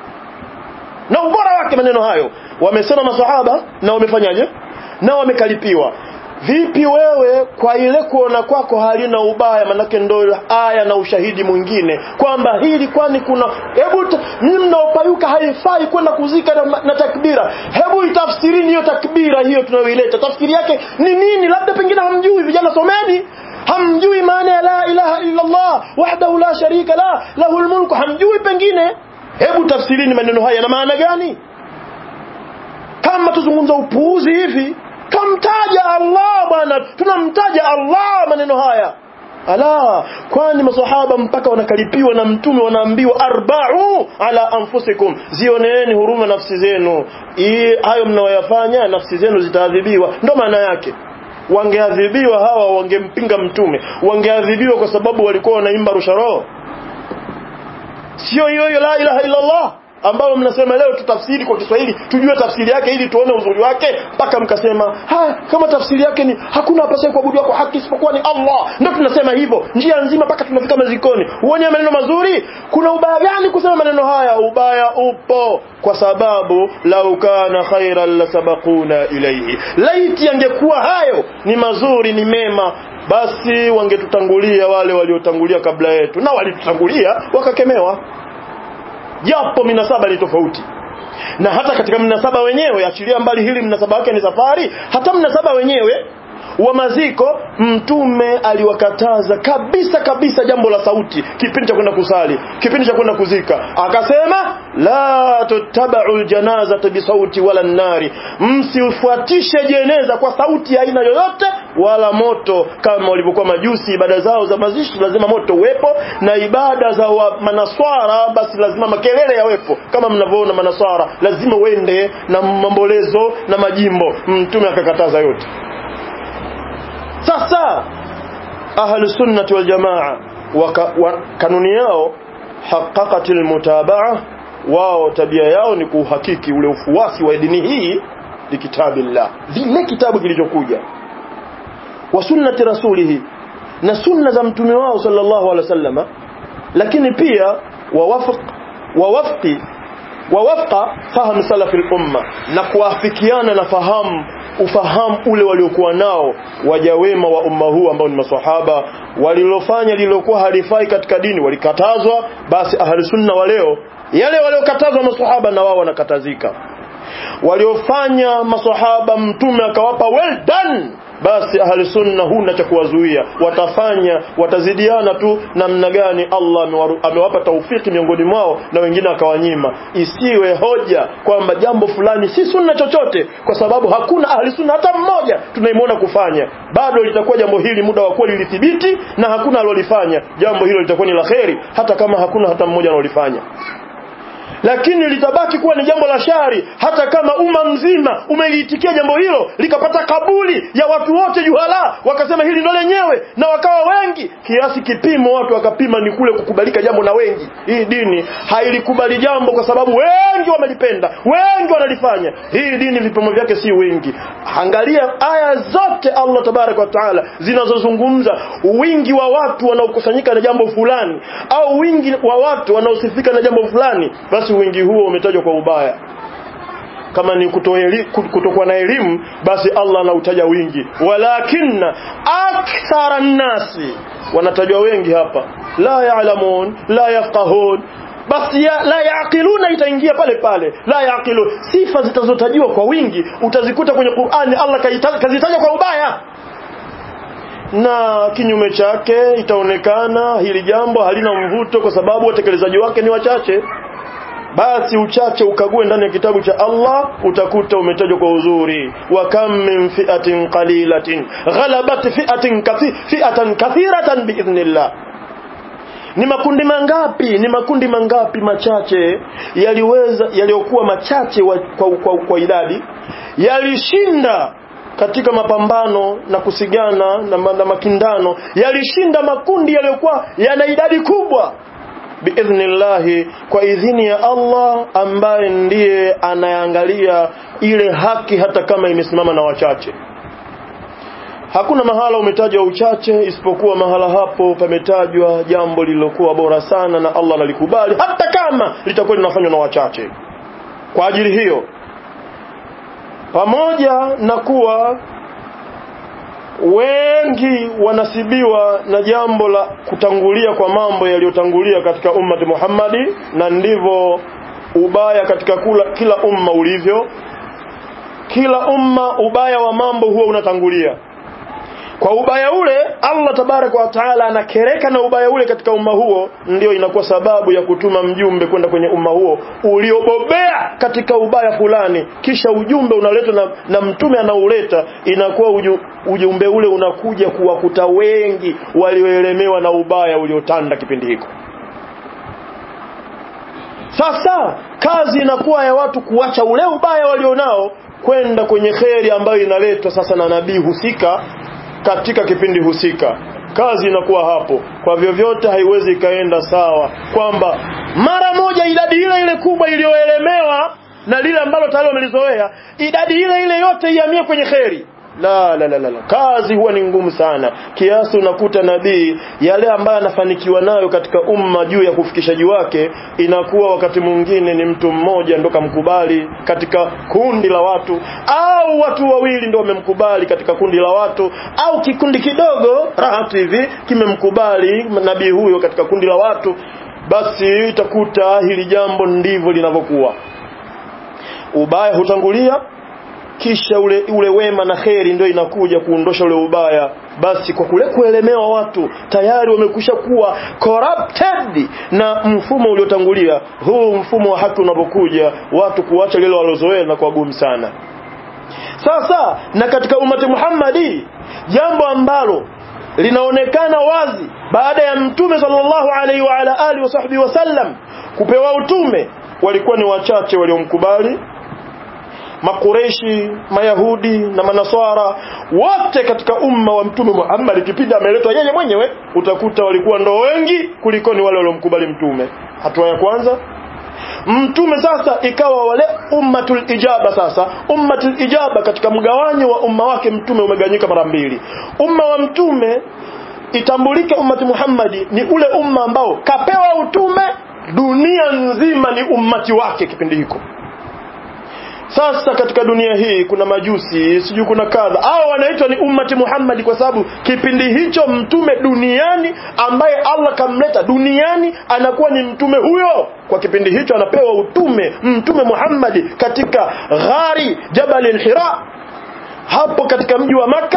B: na ubora wake maneno hayo wamesema maswahaba na wamefanyaje na wamekalipiwa vipi wewe kwa ile kuona kwako halina ubaya manake ndo aya na ushahidi mwingine kwamba hili kwani kuna hebu mimi mnaopayuka haifai kwenda kuzika na, na takbira hebu itafsirini hiyo takbira hiyo tunayoileta tafsiri yake ni nini labda pengine hamjui vijana someni hamjui maana ya la ilaha illa Allah wahdahu la sharika la lahul mulku hamjui pengine hebu tafsirini maneno haya na maana gani kama tuzungumza upuuzi hivi kamtaja Allah bwana tunamtaja Allah maneno haya ala kwani maswahaba mpaka wanakalipiwa na mtume wanaambiwa arba'u ala anfusikum zioneeni huruma nafsi zenu hayo mnaoyafanya nafsi zenu zitaadhibiwa ndo maana yake wangeadhibiwa hawa wangempinga mtume wangeadhibiwa kwa sababu walikuwa wanaimba rusharoho sio hiyo hiyo la ilaha illa Allah ambao mnasema leo tutafsiri kwa Kiswahili tujue tafsiri yake ili tuone uzuri wake mpaka mkasema ha kama tafsiri yake ni hakuna apasaye kuabudiwa kwa haki isipokuwa ni Allah ndio tunasema hivyo njia nzima mpaka tunafika mazikoni uone maneno mazuri kuna ubaya gani kusema maneno haya ubaya upo kwa sababu lau kana khairan lasabaquna ilayhi laiti angekuwa hayo ni mazuri ni mema basi wangetutangulia wale waliotangulia kabla yetu na walitutangulia wakakemewa japo minasaba ni tofauti na hata katika mnasaba wenyewe achilia mbali hili mnasaba wake ni safari hata mnasaba wenyewe wa maziko mtume aliwakataza kabisa kabisa jambo la sauti kipindi cha kwenda kusali kipindi cha kwenda kuzika akasema la tutabau aljanazata bisauti wala nari msifuatishe jeneza kwa sauti ya aina yoyote wala moto kama walivyokuwa majusi ibada zao za mazishi lazima moto uwepo na ibada za wa manaswara basi lazima makelele yawepo kama mnavyoona manaswara lazima uende na mambolezo na majimbo mtume akakataza yote sasa ahlu sunnati wal jamaa wa kanuni yao haqqaqatil mutabaa wao tabia yao ni kuhakiki ule ufuasi wa dini hii li kitabillah vile kitabu kilichokuja wa sunnati rasulihi na sunna za mtume wao sallallahu alaihi wasallama lakini pia wawafq wawafqi wawafqa fahamu salafi al-umma na kuafikiana na fahamu ufahamu ule waliokuwa nao waja wema wa umma huu ambao ni maswahaba walilofanya lililokuwa halifai katika dini walikatazwa basi ahli sunna wa leo yale waliokatazwa maswahaba na wao wanakatazika waliofanya maswahaba mtume akawapa well done basi ahli sunna huna cha kuwazuia watafanya watazidiana tu namna gani Allah amewaru- amewapa taufiki miongoni mwao na wengine akawanyima isiwe hoja kwamba jambo fulani si sunna chochote kwa sababu hakuna ahli sunna hata mmoja tunaimwona kufanya bado litakuwa jambo hili muda wa kuwa lilithibiti na hakuna alolifanya jambo hilo litakuwa ni la kheri hata kama hakuna hata mmoja analolifanya lakini litabaki kuwa ni jambo la shari hata kama umma mzima umeliitikia jambo hilo likapata kabuli ya watu wote juhala wakasema hili ndo lenyewe na wakawa wengi kiasi kipimo watu wakapima ni kule kukubalika jambo na wengi hii dini hailikubali jambo kwa sababu wengi wamelipenda wengi wanalifanya hii dini vipimo vyake si wingi angalia aya zote Allah tabaraka wa taala zinazozungumza wingi wa watu wanaokusanyika na jambo fulani au wingi wa watu wanaosifika na jambo fulani basi wingi huo umetajwa kwa ubaya kama ni kutoeli- kutokuwa na elimu basi Allah anautaja wingi walakinna akthara nnasi wanatajwa wengi hapa la ya'lamun la yafqahun basi ya, la yaqiluna itaingia pale pale la yaqilu sifa zitazotajiwa kwa wingi utazikuta kwenye Qur'ani Allah kaita- kazitaja kwa ubaya na kinyume chake itaonekana hili jambo halina mvuto kwa sababu watekelezaji wake ni wachache basi uchache ukague ndani ya kitabu cha Allah utakuta umetajwa kwa uzuri wa kam min fi'atin qalilatin ghalabat fi'atin kathi, fi'atan kathiratan biidhnillah ni makundi mangapi ni makundi mangapi machache yaliweza yaliyokuwa machache wa, kwa, kwa, kwa idadi yalishinda katika mapambano na kusigana na, ma- na makindano yalishinda makundi yaliyokuwa yana idadi kubwa biidhnillahi kwa idhini ya Allah ambaye ndiye anayeangalia ile haki hata kama imesimama na wachache hakuna mahala umetajwa uchache isipokuwa mahala hapo pametajwa jambo lililokuwa bora sana na Allah analikubali hata kama litakuwa linafanywa na wachache kwa ajili hiyo pamoja na kuwa wengi wanasibiwa na jambo la kutangulia kwa mambo yaliyotangulia katika ummati Muhammadi na ndivyo ubaya katika kula, kila umma ulivyo kila umma ubaya wa mambo huwa unatangulia kwa ubaya ule Allah tabaraka wa taala anakereka na ubaya ule katika umma huo ndio inakuwa sababu ya kutuma mjumbe kwenda kwenye umma huo uliobobea katika ubaya fulani kisha ujumbe unaletwa na, na mtume anauleta inakuwa uju, ujumbe ule unakuja kuwakuta wengi walioelemewa na ubaya uliotanda kipindi hiko sasa kazi inakuwa ya watu kuacha ule ubaya walionao kwenda kwenye kheri ambayo inaletwa sasa na nabii husika katika kipindi husika kazi inakuwa hapo kwa vyovyote haiwezi ikaenda sawa kwamba mara moja idadi ile ile kubwa iliyoelemewa na lile ambalo tayari wamelizoea idadi ile ile yote ihamie kwenye kheri la, la la la la kazi huwa ni ngumu sana kiasi unakuta nabii yale ambayo anafanikiwa nayo katika umma juu ya kufikishaji wake inakuwa wakati mwingine ni mtu mmoja ndo kamkubali katika kundi la watu au watu wawili ndo wamemkubali katika kundi la watu au kikundi kidogo rahatu hivi kimemkubali nabii huyo katika kundi la watu basi itakuta hili jambo ndivyo linavyokuwa ubaya hutangulia kisha ule ule wema na kheri ndio inakuja kuondosha ule ubaya basi kwa kule kuelemewa watu tayari wamekwisha kuwa corrupted na mfumo uliotangulia huu mfumo wa haki unapokuja watu kuacha lile walozoea na kwa gumu sana sasa na katika umati Muhammadi jambo ambalo linaonekana wazi baada ya mtume sallallahu alaihi wa ala alihi wasahbihi wasallam kupewa utume walikuwa ni wachache waliomkubali makureshi mayahudi na manaswara wote katika umma wa mtume Muhammad kipindi ameletwa yeye mwenyewe utakuta walikuwa ndo wengi kuliko ni wale waliomkubali mtume hatua ya kwanza mtume sasa ikawa wale ummatul ijaba sasa ummatul ijaba katika mgawanyo wa umma wake mtume umeganyika mara mbili umma wa mtume itambulike ummati Muhammadi ni ule umma ambao kapewa utume dunia nzima ni ummati wake kipindi hiko sasa katika dunia hii kuna majusi sijui kuna kadha au wanaitwa ni ummati Muhammad kwa sababu kipindi hicho mtume duniani ambaye Allah kamleta duniani anakuwa ni mtume huyo kwa kipindi hicho anapewa utume mtume Muhammad katika ghari Jabal al-Hira hapo katika mji wa maka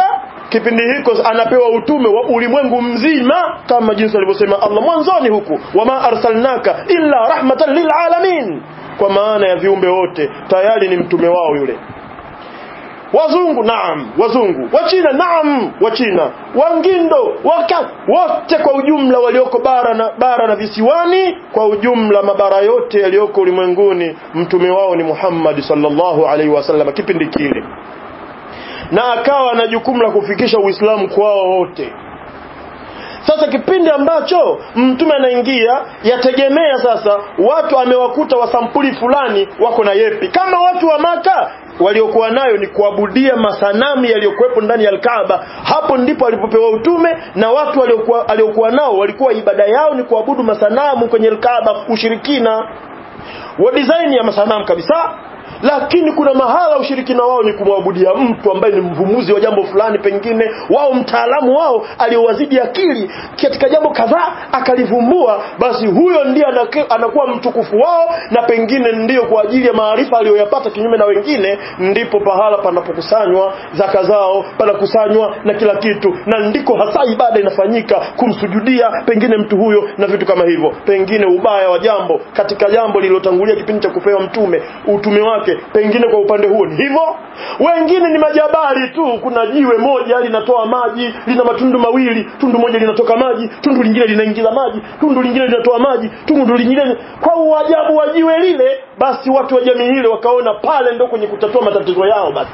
B: kipindi hiko anapewa utume wa ulimwengu mzima kama jinsi alivyosema Allah mwanzoni huku wama arsalnaka illa rahmatan lilalamin kwa maana ya viumbe wote tayari ni mtume wao yule wazungu naam wazungu wachina naam wachina wangindo waka wote kwa ujumla walioko bara na bara na visiwani kwa ujumla mabara yote yaliyoko ulimwenguni mtume wao ni Muhammad sallallahu alaihi wasallam kipindi kile na akawa na jukumu la kufikisha Uislamu kwao wote sasa kipindi ambacho mtume anaingia yategemea sasa watu amewakuta wa sampuli fulani wako na yepi kama watu wa maka waliokuwa nayo ni kuabudia masanamu yaliyokuwepo ndani ya Al-Kaaba hapo ndipo alipopewa utume na watu waliokuwa aliokuwa nao walikuwa ibada yao ni kuabudu masanamu kwenye Al-Kaaba ushirikina wa design ya masanamu kabisa lakini kuna mahala ushirikina wao ni kumwabudia mtu ambaye ni mvumuzi wa jambo fulani pengine wao mtaalamu wao aliyowazidi akili katika jambo kadhaa akalivumbua basi huyo ndiye anakuwa mtukufu wao na pengine ndiyo kwa ajili ya maarifa aliyoyapata kinyume na wengine ndipo pahala panapokusanywa zaka zao panakusanywa na kila kitu na ndiko hasa ibada inafanyika kumsujudia pengine mtu huyo na vitu kama hivyo pengine ubaya wa jambo katika jambo lililotangulia kipindi cha kupewa mtume utume wake pengine kwa upande huo ni hivyo wengine ni majabari tu kuna jiwe moja linatoa maji lina matundu mawili tundu moja linatoka maji tundu lingine linaingiza maji tundu lingine linatoa maji tundu lingine kwa uajabu wa jiwe lile basi watu wa jamii ile wakaona pale ndo kwenye kutatua matatizo yao basi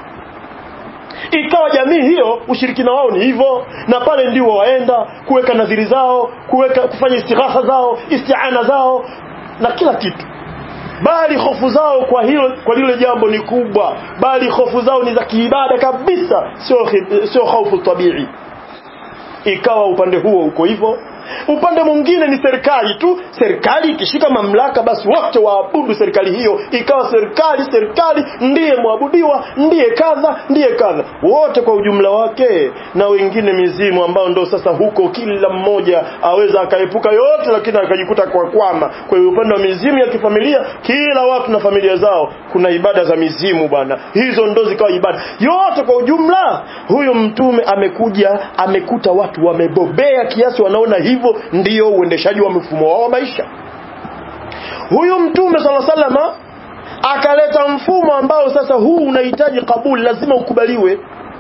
B: ikawa jamii hiyo ushirikina wao ni hivyo na pale ndio waenda kuweka nadhiri zao kuweka kufanya istighatha zao isti'ana zao na kila kitu bali hofu zao kwa hilo kwa lile jambo ni kubwa bali hofu zao ni za kiibada kabisa sio sio hofu tabii ikawa upande huo uko hivyo upande mwingine ni serikali tu serikali ikishika mamlaka basi wote waabudu serikali hiyo ikawa serikali serikali ndiye mwabudiwa ndiye kadha ndiye kadha wote kwa ujumla wake na wengine mizimu ambao ndo sasa huko kila mmoja aweza akaepuka yote lakini akajikuta kwa kwama kwa hiyo upande wa mizimu ya kifamilia kila watu na familia zao kuna ibada za mizimu bwana hizo ndo zikawa ibada yote kwa ujumla huyo mtume amekuja amekuta watu wamebobea kiasi wanaona hivyo ndiyo uendeshaji wa mfumo wao wa maisha huyu mtume sala salama akaleta mfumo ambao sasa huu unahitaji kabuli lazima ukubaliwe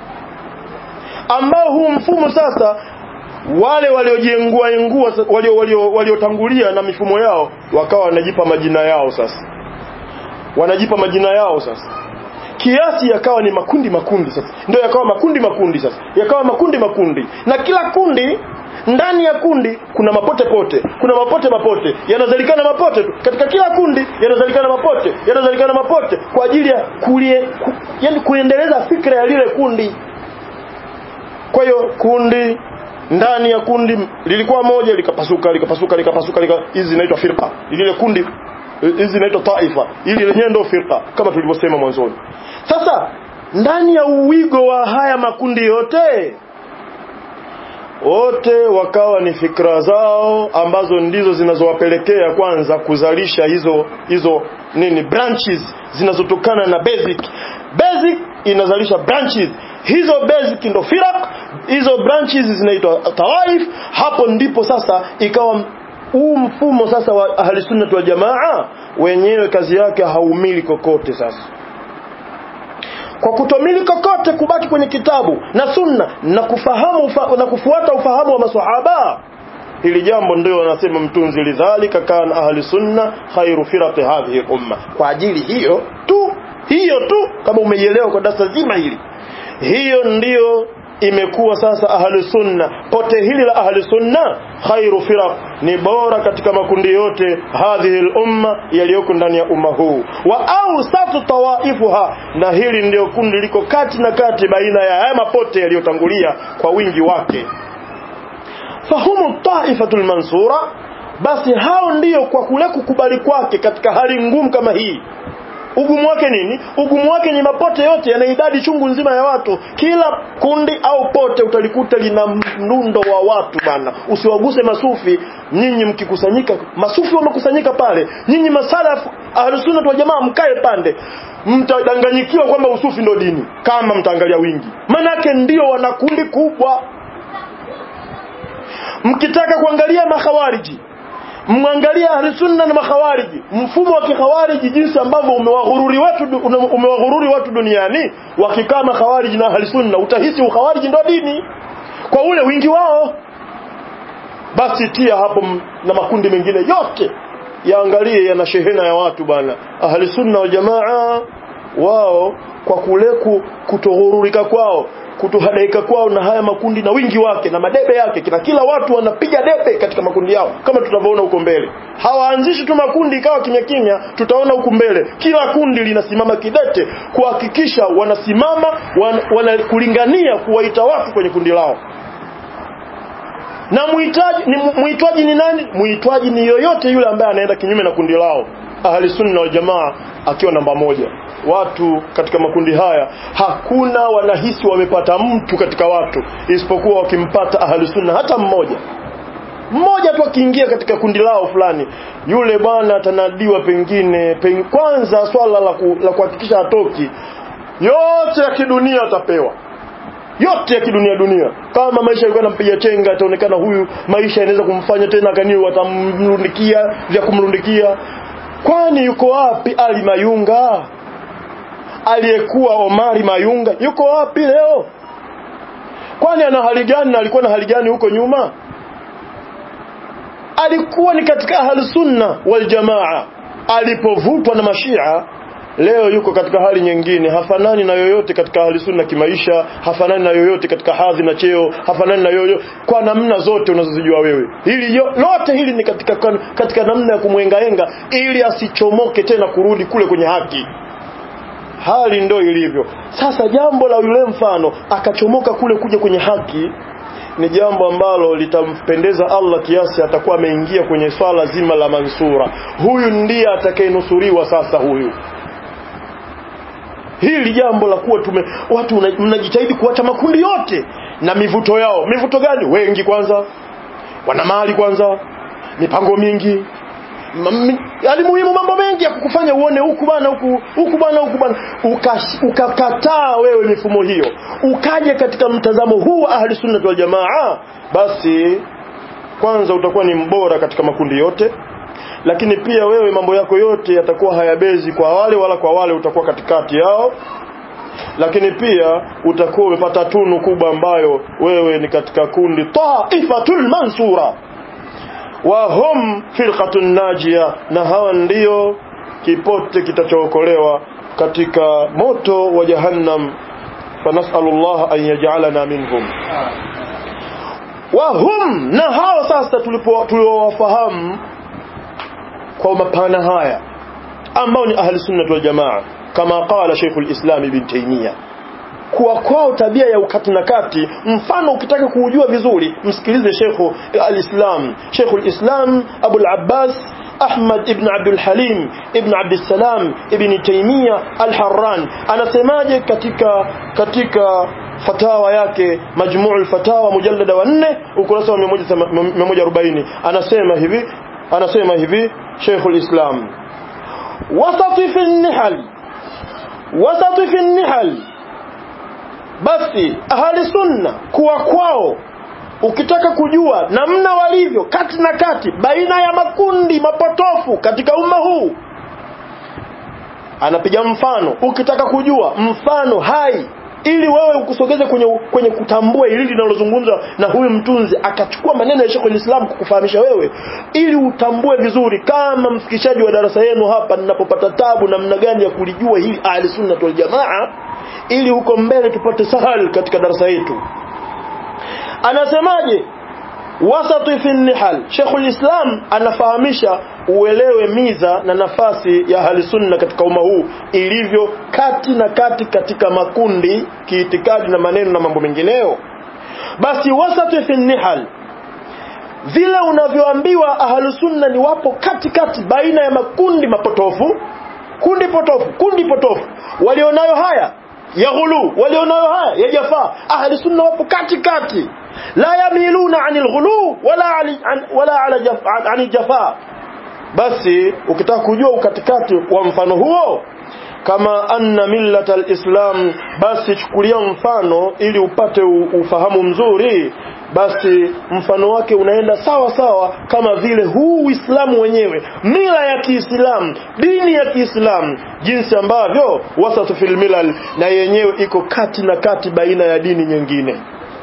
B: ambao huu mfumo sasa wale waliojengua engua walio walio waliotangulia na mifumo yao wakawa wanajipa majina yao sasa wanajipa majina yao sasa kiasi yakawa ni makundi makundi sasa ndio yakawa makundi makundi sasa yakawa makundi makundi na kila kundi ndani ya kundi kuna mapote pote kuna mapote mapote yanazalikana mapote tu katika kila kundi yanazalikana mapote yanazalikana mapote kwa ajili ya kulie ku, yani kuendeleza fikra ya lile kundi kwa hiyo kundi ndani ya kundi lilikuwa moja likapasuka likapasuka likapasuka hizi lika, zinaitwa firqa lile kundi hizi zinaitwa taifa ili lenyewe ndio firqa kama tulivyosema mwanzoni sasa ndani ya uwigo wa haya makundi yote wote wakawa ni fikra zao ambazo ndizo zinazowapelekea kwanza kuzalisha hizo hizo nini branches zinazotokana na basic basic inazalisha branches hizo basic ndo firaq hizo branches zinaitwa tawaif hapo ndipo sasa ikawa huu mfumo sasa wa ahli sunna wal jamaa wenyewe kazi yake haumili kokote sasa kwa kutomili kokote kubaki kwenye kitabu na sunna na kufahamu ufa, na kufuata ufahamu wa maswahaba hili jambo ndio wanasema mtunzi lidhalika kana ahli sunna khairu firaqi hadhihi umma kwa ajili hiyo tu hiyo tu kama umeielewa kwa darasa zima hili hiyo ndiyo imekuwa sasa ahli sunna pote hili la ahli sunna khairu firaq ni bora katika makundi yote hadhihi al-umma yaliyoko ndani ya umma huu wa awsatu tawaifuha na hili ndio kundi liko kati na kati baina ya haya mapote yaliyotangulia kwa wingi wake fahumu taifatul mansura basi hao ndiyo kwa kule kukubali kwake katika hali ngumu kama hii ugumu wake nini ugumu wake ni mapote yote yana idadi chungu nzima ya watu kila kundi au pote utalikuta lina mnundo wa watu bana usiwaguse masufi nyinyi mkikusanyika masufi wamekusanyika pale nyinyi masalafu ahlusunna wal jamaa mkae pande mtadanganyikiwa kwamba usufi ndo dini kama mtaangalia wingi manake ndio wana kundi kubwa mkitaka kuangalia makhawariji mwangalia ahlusunna na makhawariji mfumo wa kikhawariji jinsi ambavyo umewaghururi watu umewaghururi watu duniani wakikaa makhawariji na ahlusunna utahisi ukhawariji ndo dini kwa ule wingi wao basi tia hapo na makundi mengine yote yaangalie yana shehena ya watu bana ahlusunna wal jamaa wao kwa kule kutoghururika kwao kutohadaika kwao na haya makundi na wingi wake na madebe yake kina kila watu wanapiga debe katika makundi yao kama tutavyoona huko mbele hawaanzishi tu makundi ikawa kimya kimya tutaona huko mbele kila kundi linasimama kidete kuhakikisha wanasimama wan, wanakulingania kuwaita watu kwenye kundi lao na muhitaji ni muitwaji ni nani muitwaji ni yoyote yule ambaye anaenda kinyume na kundi lao ahli sunna wal jamaa akiwa namba moja watu katika makundi haya hakuna wanahisi wamepata mtu katika watu isipokuwa wakimpata ahli sunna hata mmoja mmoja tu akiingia katika kundi lao fulani yule bwana atanadiwa pengine peng, kwanza swala la, ku, la kuhakikisha hatoki yote ya kidunia atapewa yote ya kidunia dunia kama maisha yalikuwa yanampiga chenga ataonekana huyu maisha yanaweza kumfanya tena kani watamrundikia vya kumrundikia kwani yuko wapi Ali Mayunga aliyekuwa Omari Mayunga yuko wapi leo kwani ana hali gani na alikuwa na hali gani huko nyuma alikuwa ni katika ahli sunna wal jamaa alipovutwa na mashia leo yuko katika hali nyingine hafanani na yoyote katika ahli sunna kimaisha hafanani na yoyote katika hadhi na cheo hafanani na yoyote kwa namna zote unazozijua wewe hili yo, lote hili ni katika katika namna ya kumwengaenga ili asichomoke tena kurudi kule kwenye haki hali ndo ilivyo sasa jambo la yule mfano akachomoka kule kuja kwenye haki ni jambo ambalo litampendeza Allah kiasi atakuwa ameingia kwenye swala zima la mansura huyu ndiye atakayenusuriwa sasa huyu hili jambo la kuwa tume watu mnajitahidi kuacha makundi yote na mivuto yao mivuto gani wengi kwanza wana mali kwanza mipango mingi yaani muhimu mambo mengi ya kukufanya uone huku bana huku huku bana huku bana ukakataa uka wewe mifumo hiyo ukaje katika mtazamo huu wa ahli sunna wal jamaa basi kwanza utakuwa ni mbora katika makundi yote lakini pia wewe mambo yako yote yatakuwa hayabezi kwa wale wala kwa wale utakuwa katikati yao lakini pia utakuwa umepata tunu kubwa ambayo wewe ni katika kundi taifatul mansura wa hum firqatun najia na hawa ndio kipote kitachookolewa katika moto wa jahannam fanasalullah an yaj'alana minhum wa hum na hao sasa tulipo tuliowafahamu kwa mapana haya ambao ni ahli sunna wal jamaa kama qala Sheikhul Islam Ibn Taymiyyah kuwa kwao tabia ya ukati na kati mfano ukitaka kuujua vizuri msikilize Sheikh al-Islam Sheikh al-Islam Abu al-Abbas Ahmad ibn Abdul Halim ibn Abdul Salam ibn Taymiyyah al-Harran anasemaje katika katika fatawa yake Majmuu al-Fatawa mujallada wa 4 ukurasa wa 140 anasema hivi anasema hivi Sheikh al-Islam wasati fi an-nihal wasati fi an-nihal basi ahli sunna kuwa kwao ukitaka kujua namna walivyo kati na kati baina ya makundi mapotofu katika umma huu anapiga mfano ukitaka kujua mfano hai ili wewe ukusogeze kwenye kwenye kutambua hili linalozungumzwa na huyu mtunzi akachukua maneno ya Sheikh al-Islam kukufahamisha wewe ili utambue vizuri kama mfikishaji wa darasa yenu hapa ninapopata tabu namna gani ya kulijua hili ahli sunna wal jamaa ili huko mbele tupate sahal katika darasa yetu anasemaje wasati fi nihal Sheikhul Islam anafahamisha uelewe miza na nafasi ya ahli sunna katika umma huu ilivyo kati na kati katika makundi kiitikadi na maneno na mambo mengineyo basi wasati fi nihal vile unavyoambiwa ahlu sunna ni wapo katikati baina ya makundi mapotofu kundi potofu kundi potofu walionayo haya ya ghulu walionayo haya ya jafaa ahli sunna wapo kati kati la yamiluna anil ghulu wala ali, an, wala ala jaf, an, anil jafaa basi ukitaka kujua ukatikati wa mfano huo kama anna millata alislam basi chukulia mfano ili upate ufahamu mzuri basi mfano wake unaenda sawa sawa kama vile huu Uislamu wenyewe mila ya Kiislamu dini ya Kiislamu jinsi ambavyo wasatu fil milal na yenyewe iko kati na kati baina ya dini nyingine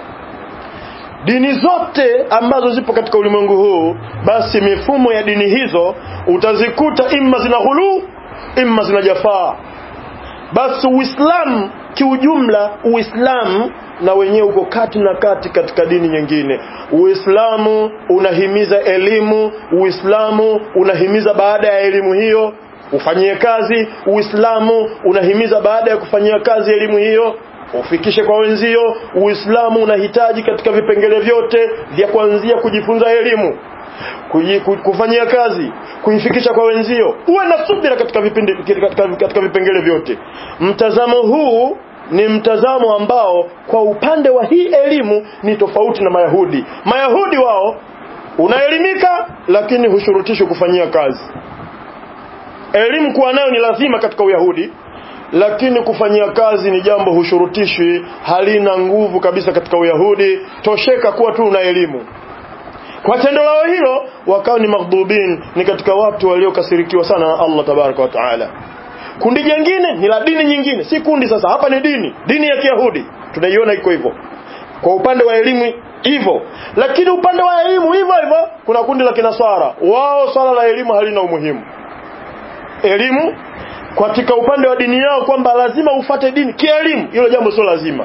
B: dini zote ambazo zipo katika ulimwengu huu basi mifumo ya dini hizo utazikuta imma zina ghulu imma zina jafaa basi uislamu kiujumla uislamu na wenyewe uko kati na kati katika dini nyingine uislamu unahimiza elimu uislamu unahimiza baada ya elimu hiyo ufanyie kazi uislamu unahimiza baada ya kufanyia kazi elimu hiyo ufikishe kwa wenzio uislamu unahitaji katika vipengele vyote vya kuanzia kujifunza elimu kufanyia kazi kuifikisha kwa wenzio uwe na subira katika vipindi katika, katika vipengele vyote mtazamo huu ni mtazamo ambao kwa upande wa hii elimu ni tofauti na mayahudi mayahudi wao unaelimika lakini hushurutishwi kufanyia kazi elimu kuwa nayo ni lazima katika uyahudi lakini kufanyia kazi ni jambo hushurutishwi halina nguvu kabisa katika uyahudi tosheka kuwa tu una elimu kwa tendo lao hilo wakawa ni maghdubin ni katika watu waliokasirikiwa sana na Allah tabaraka wa taala kundi jingine ni la dini nyingine si kundi sasa hapa ni dini dini ya Kiyahudi tunaiona iko hivyo kwa upande wa elimu hivyo lakini upande wa elimu hivyo hivyo kuna kundi la kinaswara wao swala la elimu halina umuhimu elimu katika upande wa dini yao kwamba lazima ufate dini kielimu hilo jambo sio lazima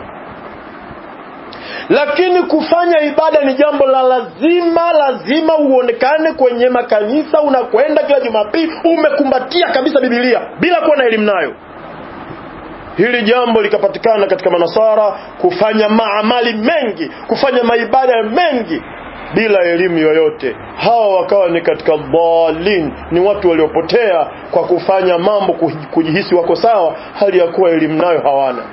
B: lakini kufanya ibada ni jambo la lazima lazima uonekane kwenye makanisa unakwenda kila jumapili umekumbatia kabisa bibilia bila kuwa na elimu nayo hili jambo likapatikana katika manasara kufanya maamali mengi kufanya maibada mengi bila elimu yoyote hawa wakawa ni katika dhalin ni watu waliopotea kwa kufanya mambo kujihisi wako sawa hali ya kuwa elimu nayo hawana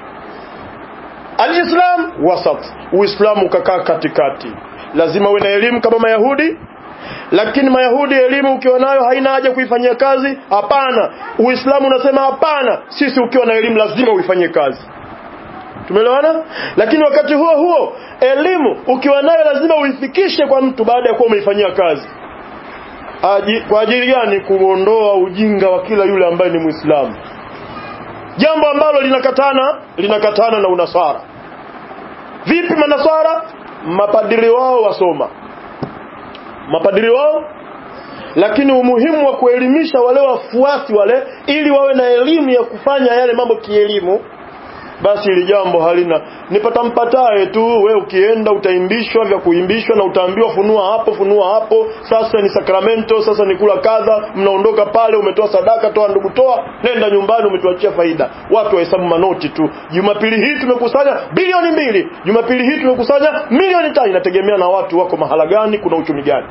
B: Alislam wasat, Uislamu ukakaa katikati. Lazima uwe na elimu kama Mayahudi, lakini Mayahudi elimu ukiwa nayo haina haja kuifanyia kazi. Hapana, Uislamu unasema hapana, sisi ukiwa na elimu lazima uifanyie kazi. Tumeelewana? Lakini wakati huo huo elimu ukiwa nayo lazima uifikishe kwa mtu baada ya kuwa umeifanyia kazi. Aji, kwa ajili gani? Kuondoa ujinga wa kila yule ambaye ni Muislamu jambo ambalo linakatana linakatana na unasara vipi manasara mapadiri wao wasoma mapadiri wao lakini umuhimu wa kuelimisha wale wafuasi wale ili wawe na elimu ya kufanya yale mambo kielimu basi ili jambo halina nipata mpataye tu we ukienda utaimbishwa vya kuimbishwa na utaambiwa funua hapo funua hapo sasa ni sakramento sasa ni kula kadha mnaondoka pale umetoa sadaka toa ndugu toa nenda nyumbani umetuachia faida watu wahesabu manoti tu jumapili hii tumekusanya bilioni mbili jumapili hii tumekusanya milioni tano inategemea na watu wako mahala gani kuna uchumi gani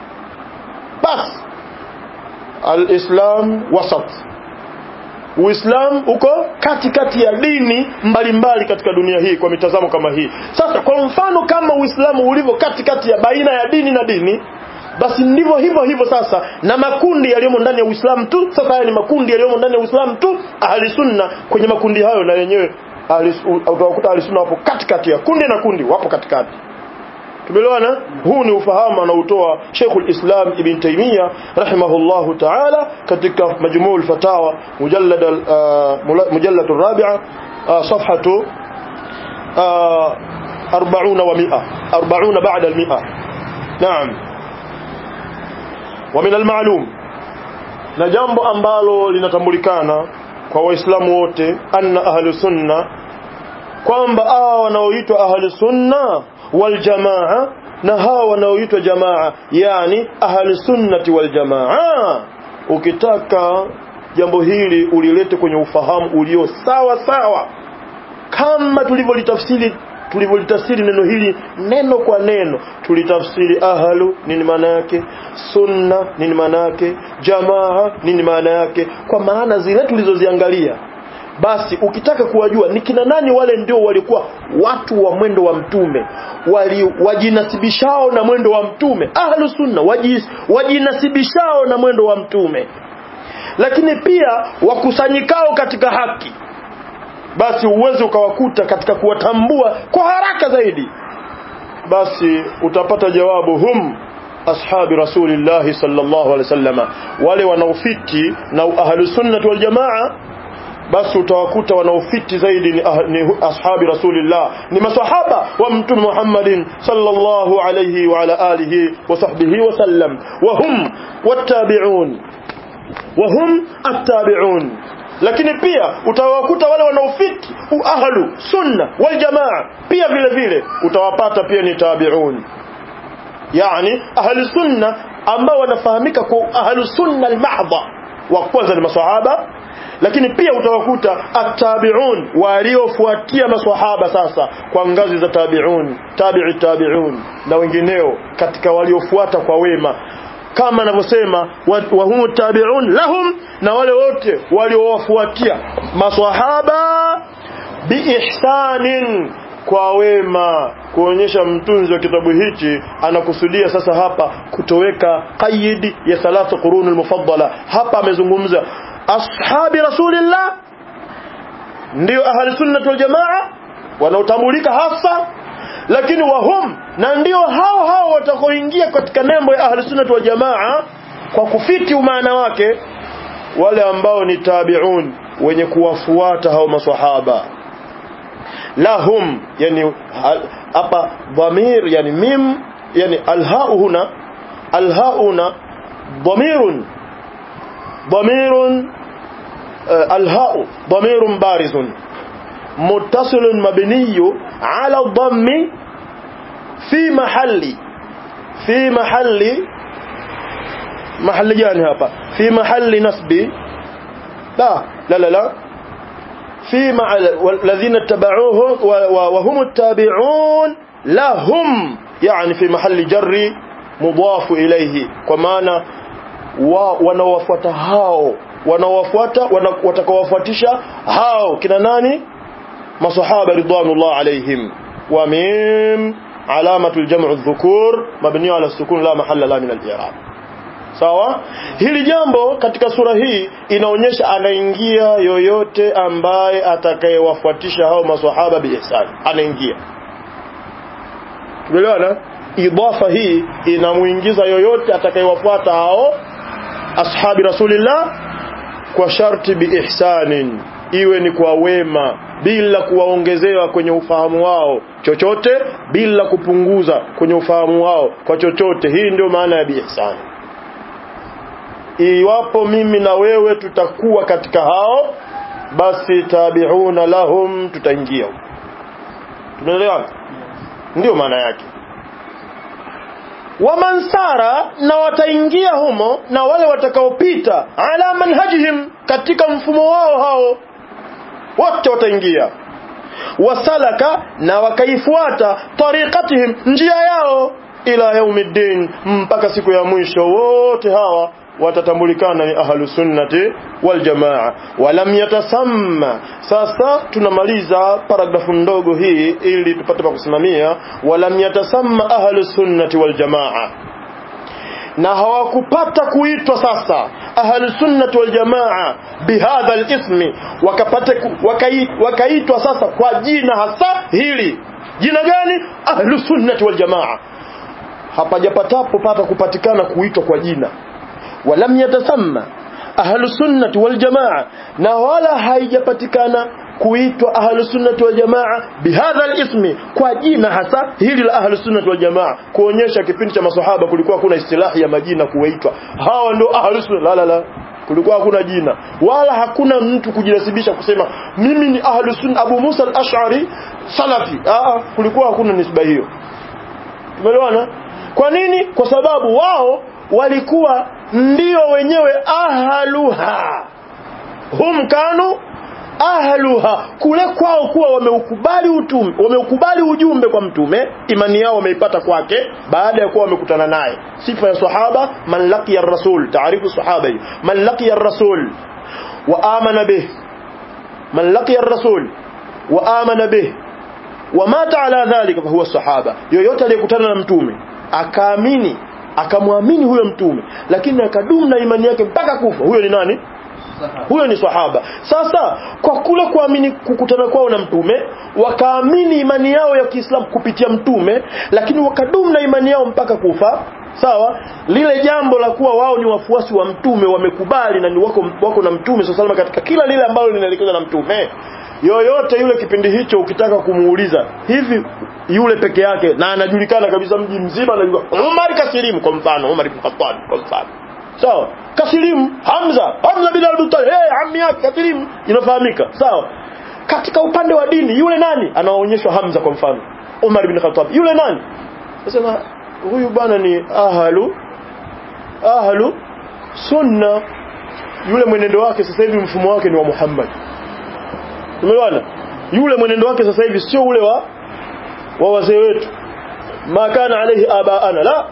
B: basi alislam wasat Uislamu uko katikati kati ya dini mbalimbali mbali katika dunia hii kwa mitazamo kama hii. Sasa kwa mfano kama Uislamu ulivyo katikati kati ya baina ya dini na dini, basi ndivyo hivyo hivyo sasa na makundi yaliyomo ndani ya Uislamu tu. Sasa haya ni makundi yaliyomo ndani ya Uislamu tu, ahli sunna kwenye makundi hayo na yenyewe utawakuta ahli sunna wapo katikati ya kundi na kundi, wapo katikati. tumeelewana huu ni ufahamu anaotoa Sheikhul Islam Ibn Taymiyyah rahimahullahu ta'ala katika majmuu al-fatawa mujallad mujallad الرابعه صفحه 40 و100 40 بعد ال100 نعم ومن المعلوم na jambo ambalo linatambulikana kwa waislamu wote anna ahlu sunna kwamba hawa wanaoitwa ahlu sunna wal jamaa na hawa wanaoitwa jamaa yani ahlu sunnati wal jamaa ukitaka jambo hili ulilete kwenye ufahamu ulio sawa sawa kama tulivyolitafsiri tulivyolitafsiri neno hili neno kwa neno tulitafsiri ahlu nini maana yake sunna nini maana yake jamaa nini maana yake kwa maana zile tulizoziangalia basi ukitaka kuwajua ni kina nani wale ndio walikuwa watu wa mwendo wa mtume wali wajinasibishao na mwendo wa mtume ahlu sunna waji, wajinasibishao na mwendo wa mtume lakini pia wakusanyikao katika haki basi uweze ukawakuta katika kuwatambua kwa haraka zaidi basi utapata jawabu hum ashabi rasulillahi sallallahu alaihi wasallam wale wanaofiti na ahlus sunnah wal jamaa basi utawakuta wanaofiti zaidi ni, ah, ni ashabi rasulillah ni masahaba wa mtume Muhammadin sallallahu alayhi wa ala alihi wa sahbihi wa sallam wa hum wattabi'un wa hum attabi'un lakini pia utawakuta wale wanaofiti ahlu sunna wal jamaa pia vile vile utawapata pia ni tabi'un yani ahlu sunna ambao wanafahamika kwa ahlu sunna al-mahdha wa kwanza ni maswahaba lakini pia utawakuta attabi'un waliofuatia maswahaba sasa kwa ngazi za tabi'un tabi'i tabi'un na wengineo katika waliofuata kwa wema kama anavyosema wa humu tabi'un lahum na wale wote waliowafuatia maswahaba biihsanin kwa wema kuonyesha mtunzi wa kitabu hichi anakusudia sasa hapa kutoweka qaidi ya thalatha qurun al-mufaddala hapa amezungumza ashabi rasulillah ndio ahli sunnah wal jamaa wanaotambulika hasa lakini wahum na ndio hao hao watakaoingia katika nembo ya ahli sunnah wal jamaa kwa kufiti umaana wake wale ambao ni tabi'un wenye kuwafuata hao maswahaba lahum yani hapa dhamir yani mim yani alhau huna alhau huna dhamirun ضمير الهاء ضمير بارز متصل مبني على الضم في محل في محل محل جاني هابا في محل نسب لا لا لا لا في مع الذين اتبعوه وهم التابعون لهم يعني في محل جر مضاف إليه ومعنى wa wanawafuata hao wanawafuata wana, watakawafuatisha hao kina nani masahaba ridwanullah alaihim wa mim alamatu aljam'u adh-dhukur mabni ala sukun la mahalla la min al-i'rab sawa hili jambo katika sura hii inaonyesha anaingia yoyote ambaye atakayewafuatisha hao maswahaba biihsan anaingia tumeelewana idafa hii inamuingiza yoyote atakayewafuata hao ashabi rasulillah kwa sharti biihsanin iwe ni kwa wema bila kuwaongezewa kwenye ufahamu wao chochote bila kupunguza kwenye ufahamu wao kwa chochote hii ndio maana ya biihsan iwapo mimi na wewe tutakuwa katika hao basi tabiuna lahum tutaingia tunaelewa ndio maana yake wamansara na wataingia humo na wale watakaopita ala manhajihim katika mfumo wao hao wote wataingia wasalaka na wakaifuata tariqatihim njia yao ila yaumiddin mpaka siku ya mwisho wote hawa watatambulikana ni ahlu sunnati wal jamaa walam yatasamma sasa tunamaliza paragrafu ndogo hii ili tupate pa kusimamia walam yatasamma ahlu sunnati wal jamaa na hawakupata kuitwa sasa ahlu sunnati wal jamaa bihadha alismi wakapata wakaitwa sasa kwa jina hasa hili jina gani ahlu sunnati wal jamaa hapajapatapo pata kupatikana kuitwa kwa jina ولم يتسمى أهل السنة والجماعة نوالا haijapatikana kuitwa ahlu sunnati wal jamaa bihadha alismi kwa jina hasa hili la ahlu sunnati wal jamaa kuonyesha kipindi cha maswahaba kulikuwa kuna istilahi ya majina kuitwa hawa ndio ahlu sunna la la la kulikuwa hakuna jina wala hakuna mtu kujinasibisha kusema mimi ni ahlu sunna Abu Musa al-Ash'ari salafi ah kulikuwa hakuna nisba hiyo tumeelewana kwa nini kwa sababu wao walikuwa ndio wenyewe ahluha hum kanu ahluha kule kwao kuwa wameukubali utume wameukubali ujumbe kwa mtume imani yao wameipata kwake baada ya kuwa wamekutana naye sifa ya sahaba man laqiya rasul taarifu sahaba hiyo man laqiya rasul wa amana bih man laqiya rasul wa amana bih wa mata ala dhalika fa huwa sahaba yoyote aliyekutana na mtume akaamini akamwamini huyo mtume lakini akadumu na imani yake mpaka kufa huyo ni nani huyo ni sahaba sasa kwa kule kuamini kukutana kwao na mtume wakaamini imani yao ya Kiislamu kupitia mtume lakini wakadumu na imani yao mpaka kufa sawa lile jambo la kuwa wao ni wafuasi wa mtume wamekubali na ni wako, wako na mtume sallallahu katika kila lile ambalo linaelekezwa na mtume yoyote yule kipindi hicho ukitaka kumuuliza hivi yule peke yake na anajulikana kabisa mji mzima anajua Umar kasilimu kwa mfano Umar ibn Khattab kwa mfano sawa kasilimu Hamza Hamza bin Abi Talib hey ammi yake kasilimu inafahamika sawa katika upande wa dini yule nani anaonyeshwa Hamza kwa mfano Umar bin Khattab yule nani nasema huyu bwana ni ahlu ahlu sunna yule mwenendo wake sasa hivi mfumo wake ni wa Muhammad umeona yule mwenendo wake sasa hivi sio ule wa wa wazee wetu ma kana alayhi abaana la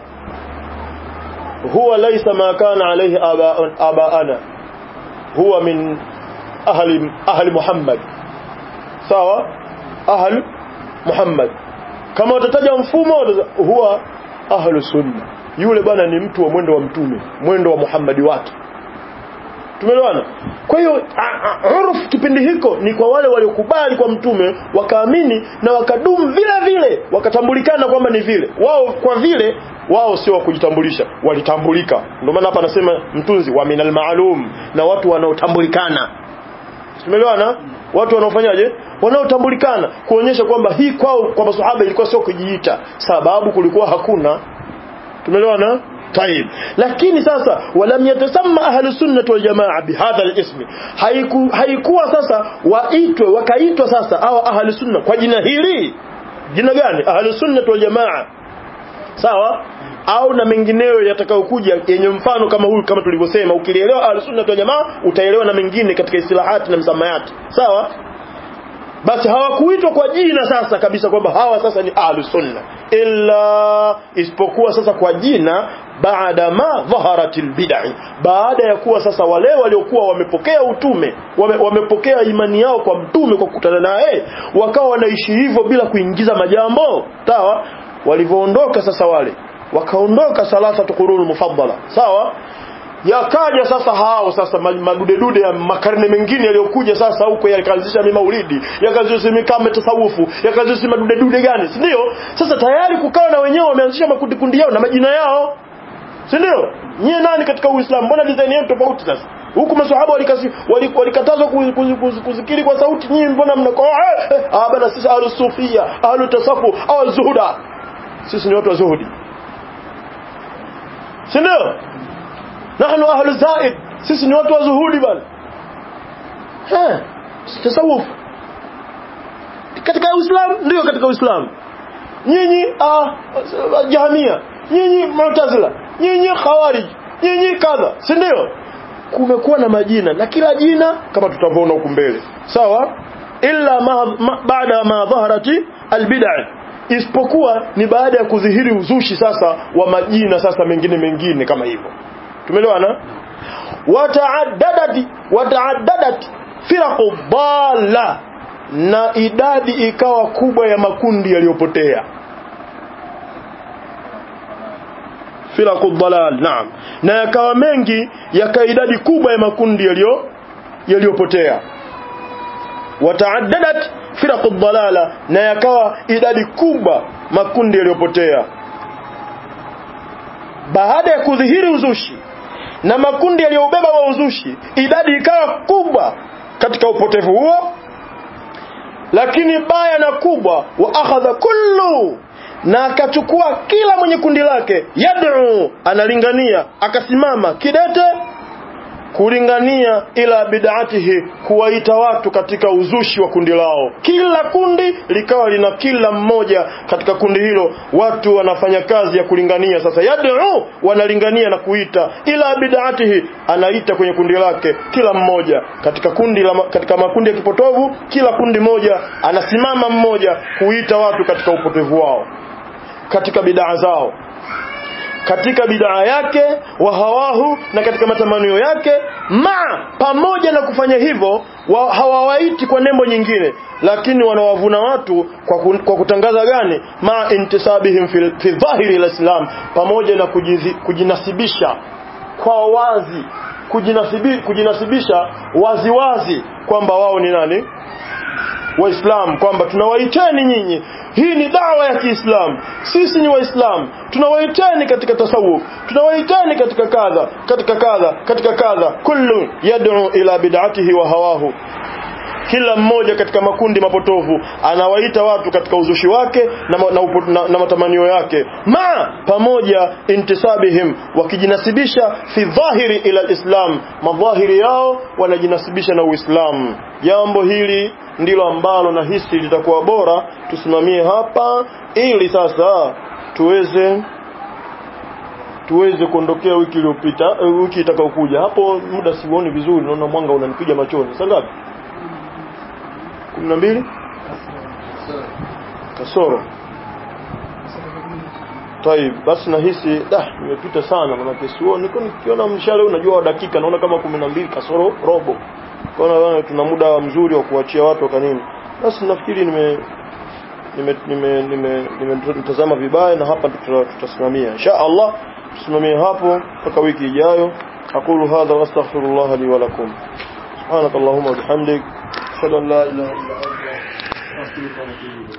B: huwa laysa ma kana alayhi abaana huwa min ahli ahli Muhammad sawa ahli Muhammad kama utataja mfumo huwa ahlu sunna yule bwana ni mtu wa mwendo wa mtume mwendo wa Muhammadi wake tumeelewana kwa hiyo uruf kipindi hiko ni kwa wale waliokubali kwa mtume wakaamini na wakadumu vile vile wakatambulikana kwamba ni vile wao kwa vile wao sio kujitambulisha walitambulika ndio maana hapa anasema mtunzi wa minal maalum na watu wanaotambulikana tumeelewana watu wanaofanyaje wanaotambulikana kuonyesha kwamba hii kwao kwa maswahaba ilikuwa sio kujiita sababu kulikuwa hakuna tumeelewana طيب lakini sasa walam yatasamma ahlu sunnah wal jamaa bihadha alism haiku haikuwa sasa waitwe wakaitwa sasa au ahlu sunna kwa jina hili jina gani ahlu sunnah wal jamaa sawa au na mengineyo yatakayokuja yenye mfano kama huyu kama tulivyosema ukilielewa ahlu sunnah wal jamaa utaelewa na mengine katika istilahati na msamayati sawa basi hawakuitwa kwa jina sasa kabisa kwamba hawa sasa ni ahlu sunna illa isipokuwa sasa kwa jina baada ma dhaharatil bid'i baada ya kuwa sasa wale waliokuwa wamepokea utume wame, wamepokea imani yao kwa mtume kwa kukutana naye wakawa wanaishi hivyo bila kuingiza majambo sawa walivyoondoka sasa wale wakaondoka salasa qurun mufaddala sawa yakaja sasa hao sasa madude dude ya makarne mengine yaliyokuja sasa huko yakaanzisha maulidi yakaanzisha mikame tasawufu yakaanzisha madude dude gani si ndio sasa tayari kukawa na wenyewe wameanzisha makundi kundi yao na majina yao si ndio nyie nani katika uislamu mbona design yenu tofauti sasa huku maswahaba walikatazwa kuzikiri kwa sauti nyinyi mbona mnako ah bana sisi ahlu sufia ahlu tasafu au zuhuda sisi ni watu wa zuhudi si ndio nahnu ahlu zaid sisi ni watu wa zuhudi bana eh tasawuf katika uislamu ndio katika uislamu nyinyi ah jahamia nyinyi mu'tazila nyinyi khawarij nyinyi kadha si ndio kumekuwa na majina na kila jina kama tutavyoona huku mbele sawa illa ma, ma, baada ma dhaharati albid'a isipokuwa ni baada ya kudhihiri uzushi sasa wa majina sasa mengine mengine kama hivyo tumeelewana wataaddadat wataaddadat firaqu dalla na idadi ikawa kubwa ya makundi yaliyopotea firaqu dalal naam na yakawa mengi yaka idadi kubwa ya makundi yaliyo yaliyopotea wataaddadat firaqu dalala na yakawa idadi kubwa makundi yaliyopotea baada ya kudhihiri uzushi na makundi yaliyobeba wa uzushi idadi ikawa kubwa katika upotevu huo lakini baya na kubwa wa akhadha kullu na akachukua kila mwenye kundi lake yad'u analingania akasimama kidete kulingania ila bid'atihi kuwaita watu katika uzushi wa kundi lao kila kundi likawa lina kila mmoja katika kundi hilo watu wanafanya kazi ya kulingania sasa yad'u wanalingania na kuita ila bid'atihi anaita kwenye kundi lake kila mmoja katika kundi la, katika makundi ya kipotovu kila kundi moja anasimama mmoja kuita watu katika upotevu wao katika bid'a zao katika bid'a yake wa hawahu na katika matamanio yake ma pamoja na kufanya hivyo wa, hawawaiti kwa nembo nyingine lakini wanawavuna watu kwa, kun, kwa kutangaza gani ma intisabihim fi, fi dhahiri alislam pamoja na kujizi, kujinasibisha kwa wazi kujinasibi, kujinasibisha waziwazi wazi, kwamba wao ni nani waislamu kwamba tunawaiteni nyinyi hii ni dawa ya Kiislamu sisi ni waislamu tunawaiteni katika tasawuf tunawaiteni katika kadha katika kadha katika kadha kullu yad'u ila bid'atihi wa hawahu kila mmoja katika makundi mapotovu anawaita watu katika uzushi wake na, na, na, na matamanio yake ma pamoja intisabihim wakijinasibisha fi dhahiri ila alislam madhahiri yao wanajinasibisha na uislamu jambo hili ndilo ambalo nahisi litakuwa bora tusimamie hapa ili sasa tuweze tuweze kuondokea wiki iliyopita wiki itakayokuja hapo muda siuoni vizuri naona mwanga unanipiga machoni saa ngapi kumi na mbili kasoro taib basi nahisi da nimepita sana manake sioni niko nikiona mshale unajua wa dakika naona kama kumi na mbili kasoro robo kaona tuna muda mzuri wa kuachia watu kwa nini basi nafikiri nime nime nime nime nimetazama vibaya na hapa tutasimamia insha Allah tusimamie hapo mpaka wiki ijayo aqulu hadha wastaghfirullah li wa lakum subhanakallahumma wa bihamdik ashhadu an la ilaha illa anta astaghfiruka wa atubu ilayk